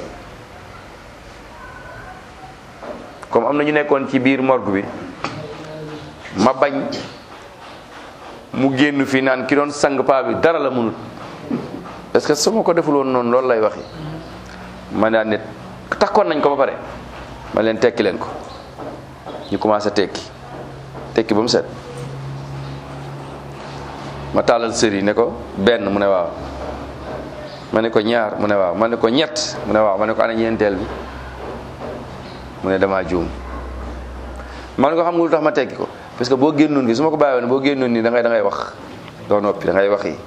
comme am na ñu nekkoon ci biir morgue bi ma bañ mu génn fii naan ki doon sang paa bi dara la mënut parce que su ma ko defuloon noonu loolu lay waxi ma daan ne takkoon nañ ko ba pare ma leen tekki leen ko ñu commencé tekki tekki ba mu set ma tàllal sër yi ne ko benn mu ne waaw ma ne ko ñaar mu ne waaw ma ne ko ñett mu ne waaw ma ne ko ana ñeenteel bi mu ne damaa juum ma ne ko xam nga lu tax ma tekki ko parce que boo génnoon gi su ma ko bàyyiwoon boo génnoon nii da ngay da ngay wax doo noppi da ngay wax yi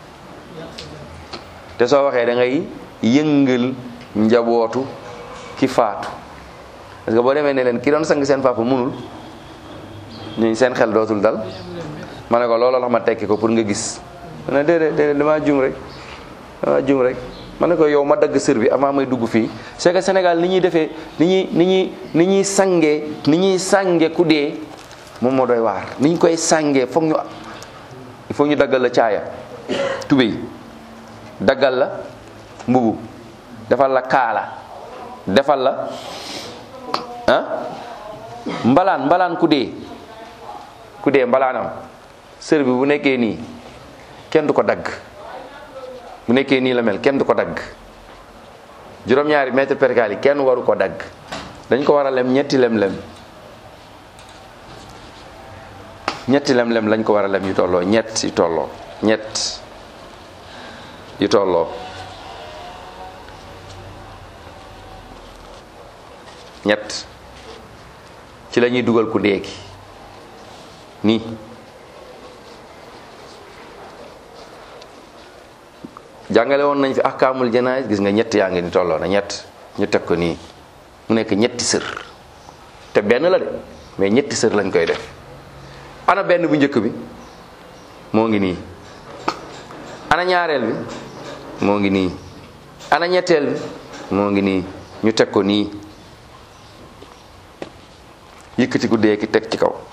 te soo waxee da ngay yëngal njabootu ki faatu parce que boo demee ne leen ki doon sang seen papa munul ñuñ seen xel dootul dal ma ne ko looloo tax ma tekki ko pour nga gis ma ne déedéet déedéet damaa juum rek damaa juum rek ma ne ko yow ma dagg sër bi avant may dugg fii c'est que Sénégal ni ñuy defee ni ñuy ni ñuy ni ñuy sangee ni ñuy sànge ku dee moom moo doy waar ni ñu koy sàngee foog ñu il faut ñu daggal la caaya tubéy daggal la mbubu defal la kaala defal la ah mbalaan mbalaan ku dee ku dee mbalaanam sër bi bu nekkee nii kenn du ko dagg bu nekkee nii la mel kenn du ko dagg juróom-ñaari mètre percal yi kenn waru ko dagg dañ ko war a lem ñetti lem-lem ñetti lem-lem lañ ko war a lem yu tolloo ñett yu tolloo ñett yu tolloo ñett ci la ñuy dugal ku dee ki nii jàngale woon nañ fi ahkaamul janaaz gis nga ñett yaa ngi ni tolloo na ñett ñu teg ko nii mu nekk ñetti sër te benn la de mais ñetti sër lañ koy def ana benn bu njëkk bi moo ngi nii ana ñaareel bi moo ngi nii ana ñetteel bi moo ngi nii ñu teg ko nii yëkkati ku dee ki teg ci kaw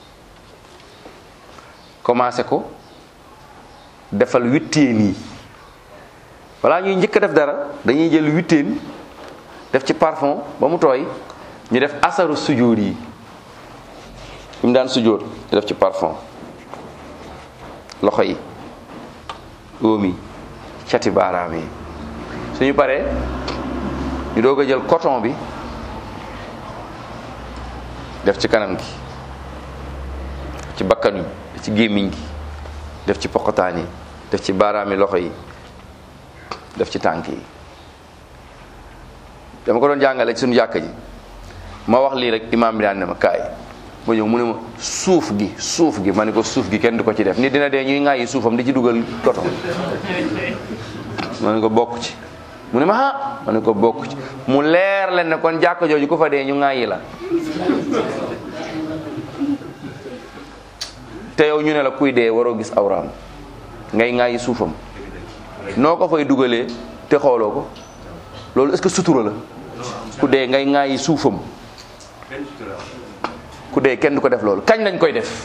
commencé ko defal witteen yi balaa ñuy njëkk a def dara dañuy jël witteen def ci parfum ba mu tooy ñu def asaru sujjóot yi fi mu daan sujjóot ñu def ci parfum loxo yi óom yi cati baaraam yi suñu paree ñu doog a jël coton bi def ci kanam gi ci bakkan yi ci gémmiñ gi def ci poqotaan yi def ci baaraami loxo yi def ci tànk yi dama ko doon jàngale ci suñu jàkka ji ma wax lii rek imaam bi daan ne ma kaay ma ñëw mu ne ma suuf gi suuf gi ma ne ko suuf gi kenn du ko ci def nit dina dee ñuy ŋàyyi suufam di ci dugal koto ma ne ko bokk ci mu ne ma ah ma ne ko bokk ci mu leer leen ne kon jàkka jooju ku fa dee ñu ŋàyyi la te yow ñu ne la kuy dee waroo gis awraam ngay ŋàyyi suufam noo ko fay dugalee te xooloo ko loolu est-ce que sutura la ku dee ngay ŋàyyi suufam ku dee kenn du ko def loolu kañ lañ koy def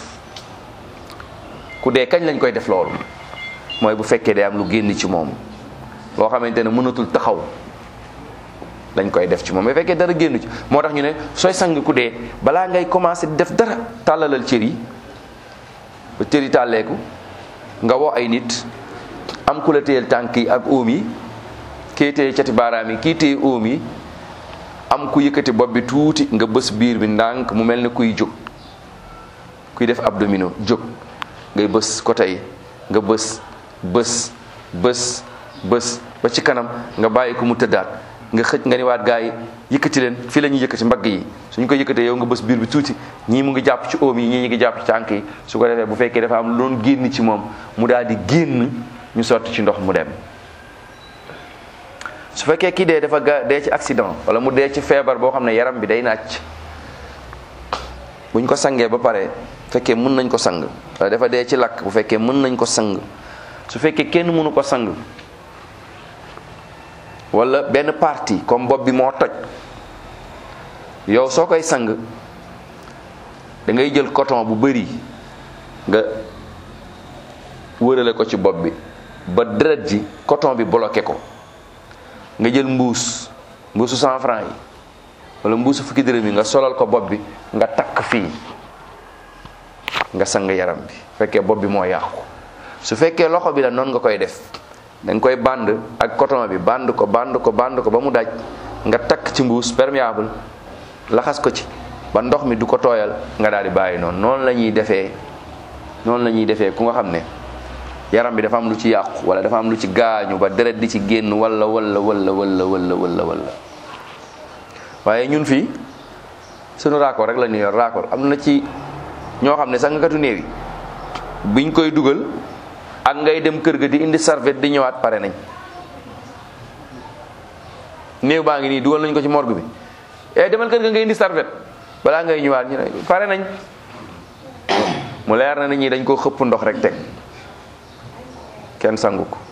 ku dee kañ lañ koy def loolu mooy bu fekkee day am lu génn ci moom loo xamante ne mënatul taxaw lañ koy def ci moom bu fekkee dara génn ci moo tax ñu ne sooy sang ku dee balaa ngay commencé di def dara tàllalal cër yi ba cër yi tàlleeku nga woo ay nit am ku la téyel tànk yi ak óom yi kii téye cati baaraam yi kii téye óom yi am ku yëkkati bopp bi tuuti nga bës biir bi ndànk mu mel ne kuy jóg kuy def abdominaux jóg ngay bës côté yi nga bës bës bës bës ba ci kanam nga bàyyi ko mu tëddaat nga xëj nga ni waat gaa yi yëkkati leen fii la ñuy yëkkati mbagg yi suñ ko yëkkatee yow nga bës biir bi tuuti ñii mu ngi jàpp ci óom yi ñii ñu ngi jàpp ci tànk yi su ko defee bu fekkee dafa am lu doon génn ci moom mu daal di génn ñu sotti ci ndox mu dem su fekkee kii dee dafa ga dee ci accident wala mu dee ci feebar boo xam ne yaram bi day nàcc buñ ko sangee ba pare fekkee mën nañ ko sang wala dafa dee ci lakk bu fekkee mën nañ ko sang su fekkee kenn mënu ko sang wala benn partie comme bopp bi moo toj yow soo koy sang da ngay jël coton bu bari nga wërale ko ci bopp bi ba deret ji coton bi bloqué ko nga jël mbuus mbuusu cent franc yi wala mbuusu fukki dërëm yi nga solal ko bopp bi nga takk fii nga sang yaram bi fekkee bopp bi moo yàqu su fekkee loxo bi la noonu nga koy def da nga koy band ak coton bi band ko band ko band ko ba mu daj nga takk ci mbuus perméable laxas ko ci ba ndox mi du ko tooyal nga daal di bàyyi noonu noonu la ñuy defee noonu la ñuy defee ku nga xam ne yaram bi dafa am lu ci yàqu wala dafa am lu ci gaañu ba deret di ci génn wala wala wala wala wala wala wala waaye ñun fii sunu raakool rek la ñuy yor raakool am na ci ñoo xam ne sangkatu néew yi biñ koy dugal ak ngay dem kër ga di indi serviette di ñëwaat pare nañ néew baa ngi nii dugal nañ ko ci morgue bi eh demal kër ga nga indi serviette balaa ngay ñëwaat ñu ne pare nañ mu leer na nit ñi dañ koo xëpp ndox rek teg kenn sangu ko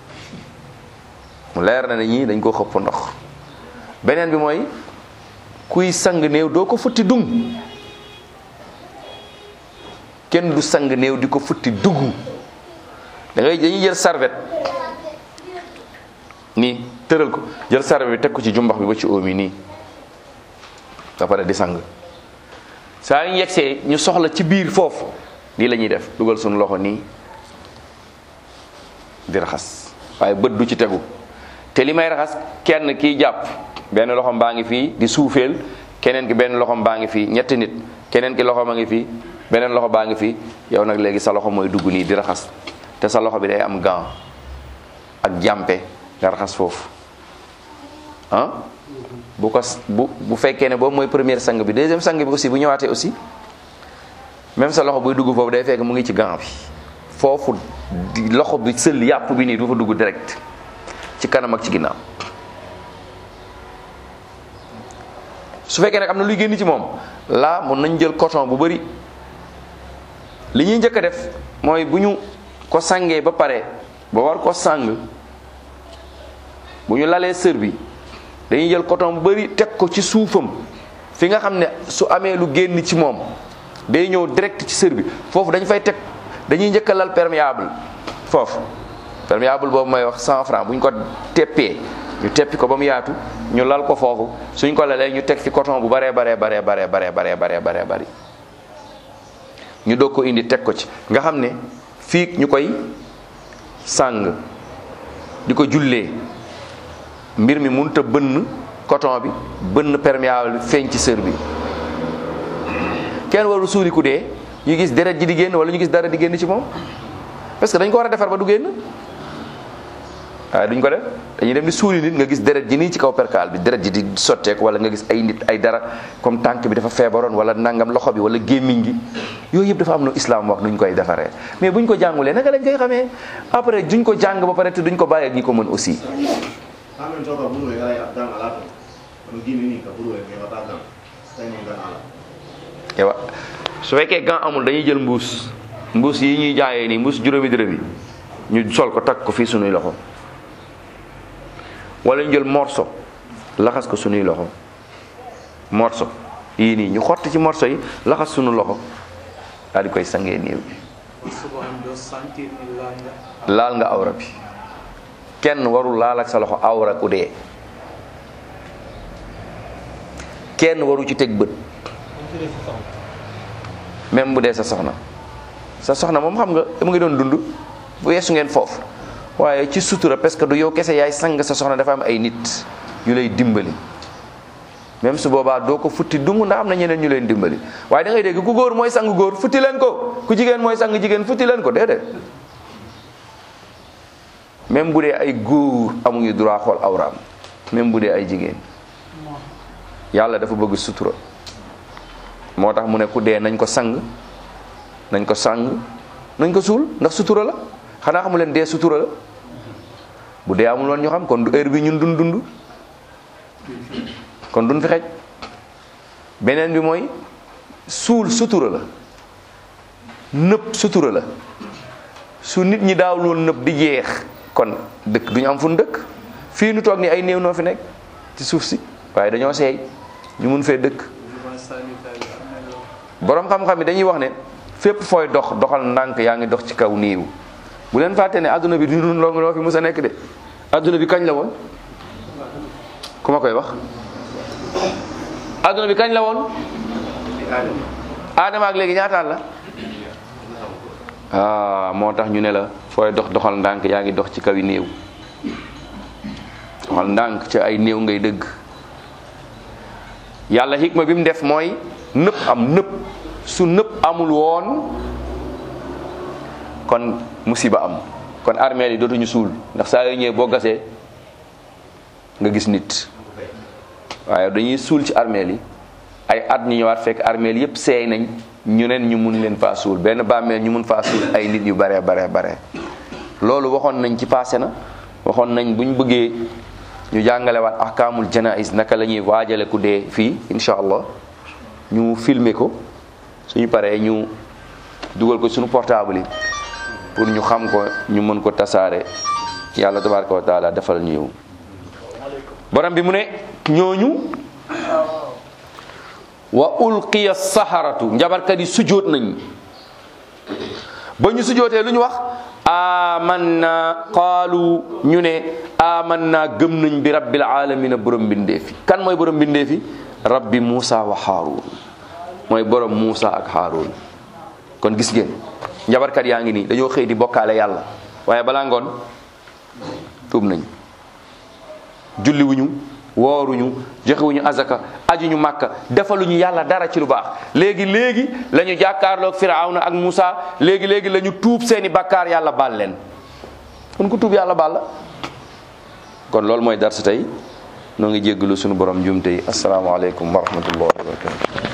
mu leer na ne ñii dañ koo xëpp ndox beneen bi mooy kuy sang néew doo ko futti dung kenn du sang néew di ko futti dugg da ngay dañuy jël serviette nii tëral ko jël serviette bi teg ko ci jumbax bi ba ci oom yi nii ba pare di sang saa yu ñu yegsee ñu soxla ci biir foofu lii la ñuy def dugal suñu loxo nii di raxas waaye bët du ci tegu te li may raxas kenn kiy jàpp benn loxom baa ngi fii di suufeel keneen ki benn loxom baa ngi fii ñetti nit keneen ki loxom a ngi fii beneen loxo baa ngi fii yow nag léegi sa loxo mooy dugg nii di raxas te sa loxo bi day am gant ak jàmpe nga raxas foofu ah bu ko bu bu fekkee ne boobu mooy première sang bi deuxième sang bi aussi bu ñëwaatee aussi même sa loxo buy dugg foofu day fekk mu ngi ci gant bi foofu loxo bi sël yàpp bi nii du fa dugg direct ci kanam ak ci ginnaaw su fekkee nag am na luy génn ci moom laa mun nañ jël coton bu bari li ñuy njëkk a def mooy bu ñu ko sangee ba pare ba war ko sang bu ñu lalee sër bi dañuy jël coton bu bari teg ko ci suufam fi nga xam ne su amee lu génn ci moom day ñëw direct ci sër bi foofu dañ fay teg dañuy njëkk a lal perméable foofu perméable boobu may wax 100 francs bu ñu ko teppee ñu teppi ko ba mu yaatu ñu lal ko foofu suñ ko lalee ñu teg fi coton bu baree baree baree baree baree baree baree baree bari ñu doog ko indi teg ko ci nga xam ne fii ñu koy sàng di ko jullee mbir mi mënut a bënn coton bi bënn perméable bi feeñ ci sër bi kenn warul suuli ku dee ñu gis deret ji di génn wala ñu gis dara di génn ci moom parce que dañ ko war a defar ba du génn waaye duñ ko def dañuy dem di suuli nit nga gis deret ji nii ci kaw perkaal bi deret ji di sotteeku wala nga gis ay nit ay dara comme tànk bi dafa feebaroon wala nangam loxo bi wala gémmiñ gi yooyu yëpp dafa am lu islam wax nuñ koy defaree mais buñ ko jàngulee naka lañ koy xamee après duñ ko jàng ba pare te duñ ko bàyyi ak ñi ko mën aussi
Amen coba bulu ya ya dan alato. Begini nih ke bulu ya kayak wata dan. Saya mau dan alat.
ewa su fekkee gant amul dañuy jël mbuus mbuus yi ñuy jaayee nii mbuus juróomi dërëm yi ñu sol ko takk ko fii sunuy loxo wala ñu jël morso laxas ko sunuy loxo morso yii nii ñu xott ci morso yi laxas sunu loxo daal di koy sangee néew bi
suba am doo sentir ni laal nga
laal nga awra bi kenn warul laal ak sa loxo awra ku dee kenn waru ci teg bët même bu dee sa soxna sa soxna moom xam nga mu ngi doon dund bu yeesu ngeen foofu waaye ci sutura parce que du yow kese yaay sang sa soxna dafa am ay nit yu lay dimbali même su boobaa doo ko futti dung ndax am na ñeneen ñu leen dimbali waaye da ngay dégg ku góor mooy sang góor futti leen ko ku jigéen mooy sang jigéen futti leen ko déedéet même bu dee ay góor amuñu droit xool awraam même bu dee ay jigéen yàlla dafa bëgg sutura moo tax mu ne ku dee nañ ko sang nañ ko sang nañ ko suul ndax sutura la xanaa xamu leen dee sutura la bu dee amul woon ñu xam kon du heure bi ñun dund dund kon duñ fi xej beneen bi mooy suul sutura la nëpp sutura la su nit ñi daawul woon nëpp di jeex kon dëkk duñu am fu nu dëkk fii nu toog ni ay néew noo fi nekk ci suuf si waaye dañoo seey ñu mun fee dëkk
devant sanitaire yi am na loo
borom xam-xam yi dañuy wax ne fépp fooy dox doxal ndànk yaa ngi dox ci kaw néew bu leen fàtte ne adduna bi du nun long noo fi mus a nekk de adduna bi kañ la woon ku ma koy wax adduna bi kañ la woon aadama ak léegi ñaataat la ah moo tax ñu ne la fooy dox doxal ndànk yaa ngi dox ci kaw yi néew doxal ndànk ci ay néew ngay dëgg yàlla xikma bi mu def mooy nëpp am nëpp su nëpp amul woon kon musiba am kon armeel yi dootuñu suul ndax saa yoo ñëwee boo gasee nga gis nit waaye dañuy suul ci armeel yi ay at ñu ñëwaat fekk armeel yépp seey nañ ñu neen ñu mun leen faa suul benn bàmmeel ñu mun faa suul ay nit yu bare bare bare loolu waxoon nañ ci passé na waxoon nañ buñ bëggee ñu jàngalewaat ahkaamul janais naka la ñuy waajale ku dee fii insha allah ñu filmer ko suñu paree ñu dugal ko suñu portable yi pour ñu xam ko ñu mën ko tasaare yàlla tabaraka wa taala defal ñu yow borom bi mu ne ñooñu wa ulqiya saharatu njabarkat yi sujoot nañ ba ñu sujootee lu ñu wax amanna qaalu ñu ne amanna gëm nañ bi rabbil alamina borom mbindeefi kan mooy borom mbindeefi rabbi Muusa wa Haarun mooy borom Muusa ak Haarun kon gis ngeen njabarkat yaa ngi nii dañoo xëy di bokkaale yàlla waaye balaa ngoon tuub nañ julliwuñu wooruñu joxewuñu azaka ajuñu màkka defaluñu yàlla dara ci lu baax léegi léegi la ñu jàkkaarloog firawna ak Musa léegi léegi la ñu tuub seeni bakkaar yàlla baal leen kon ku tuub yàlla baal la kon loolu mooy dar si tey noo ngi jéggalu sunu borom jumte yi asalaamaaleykum wa rahmatullahi wa barakatu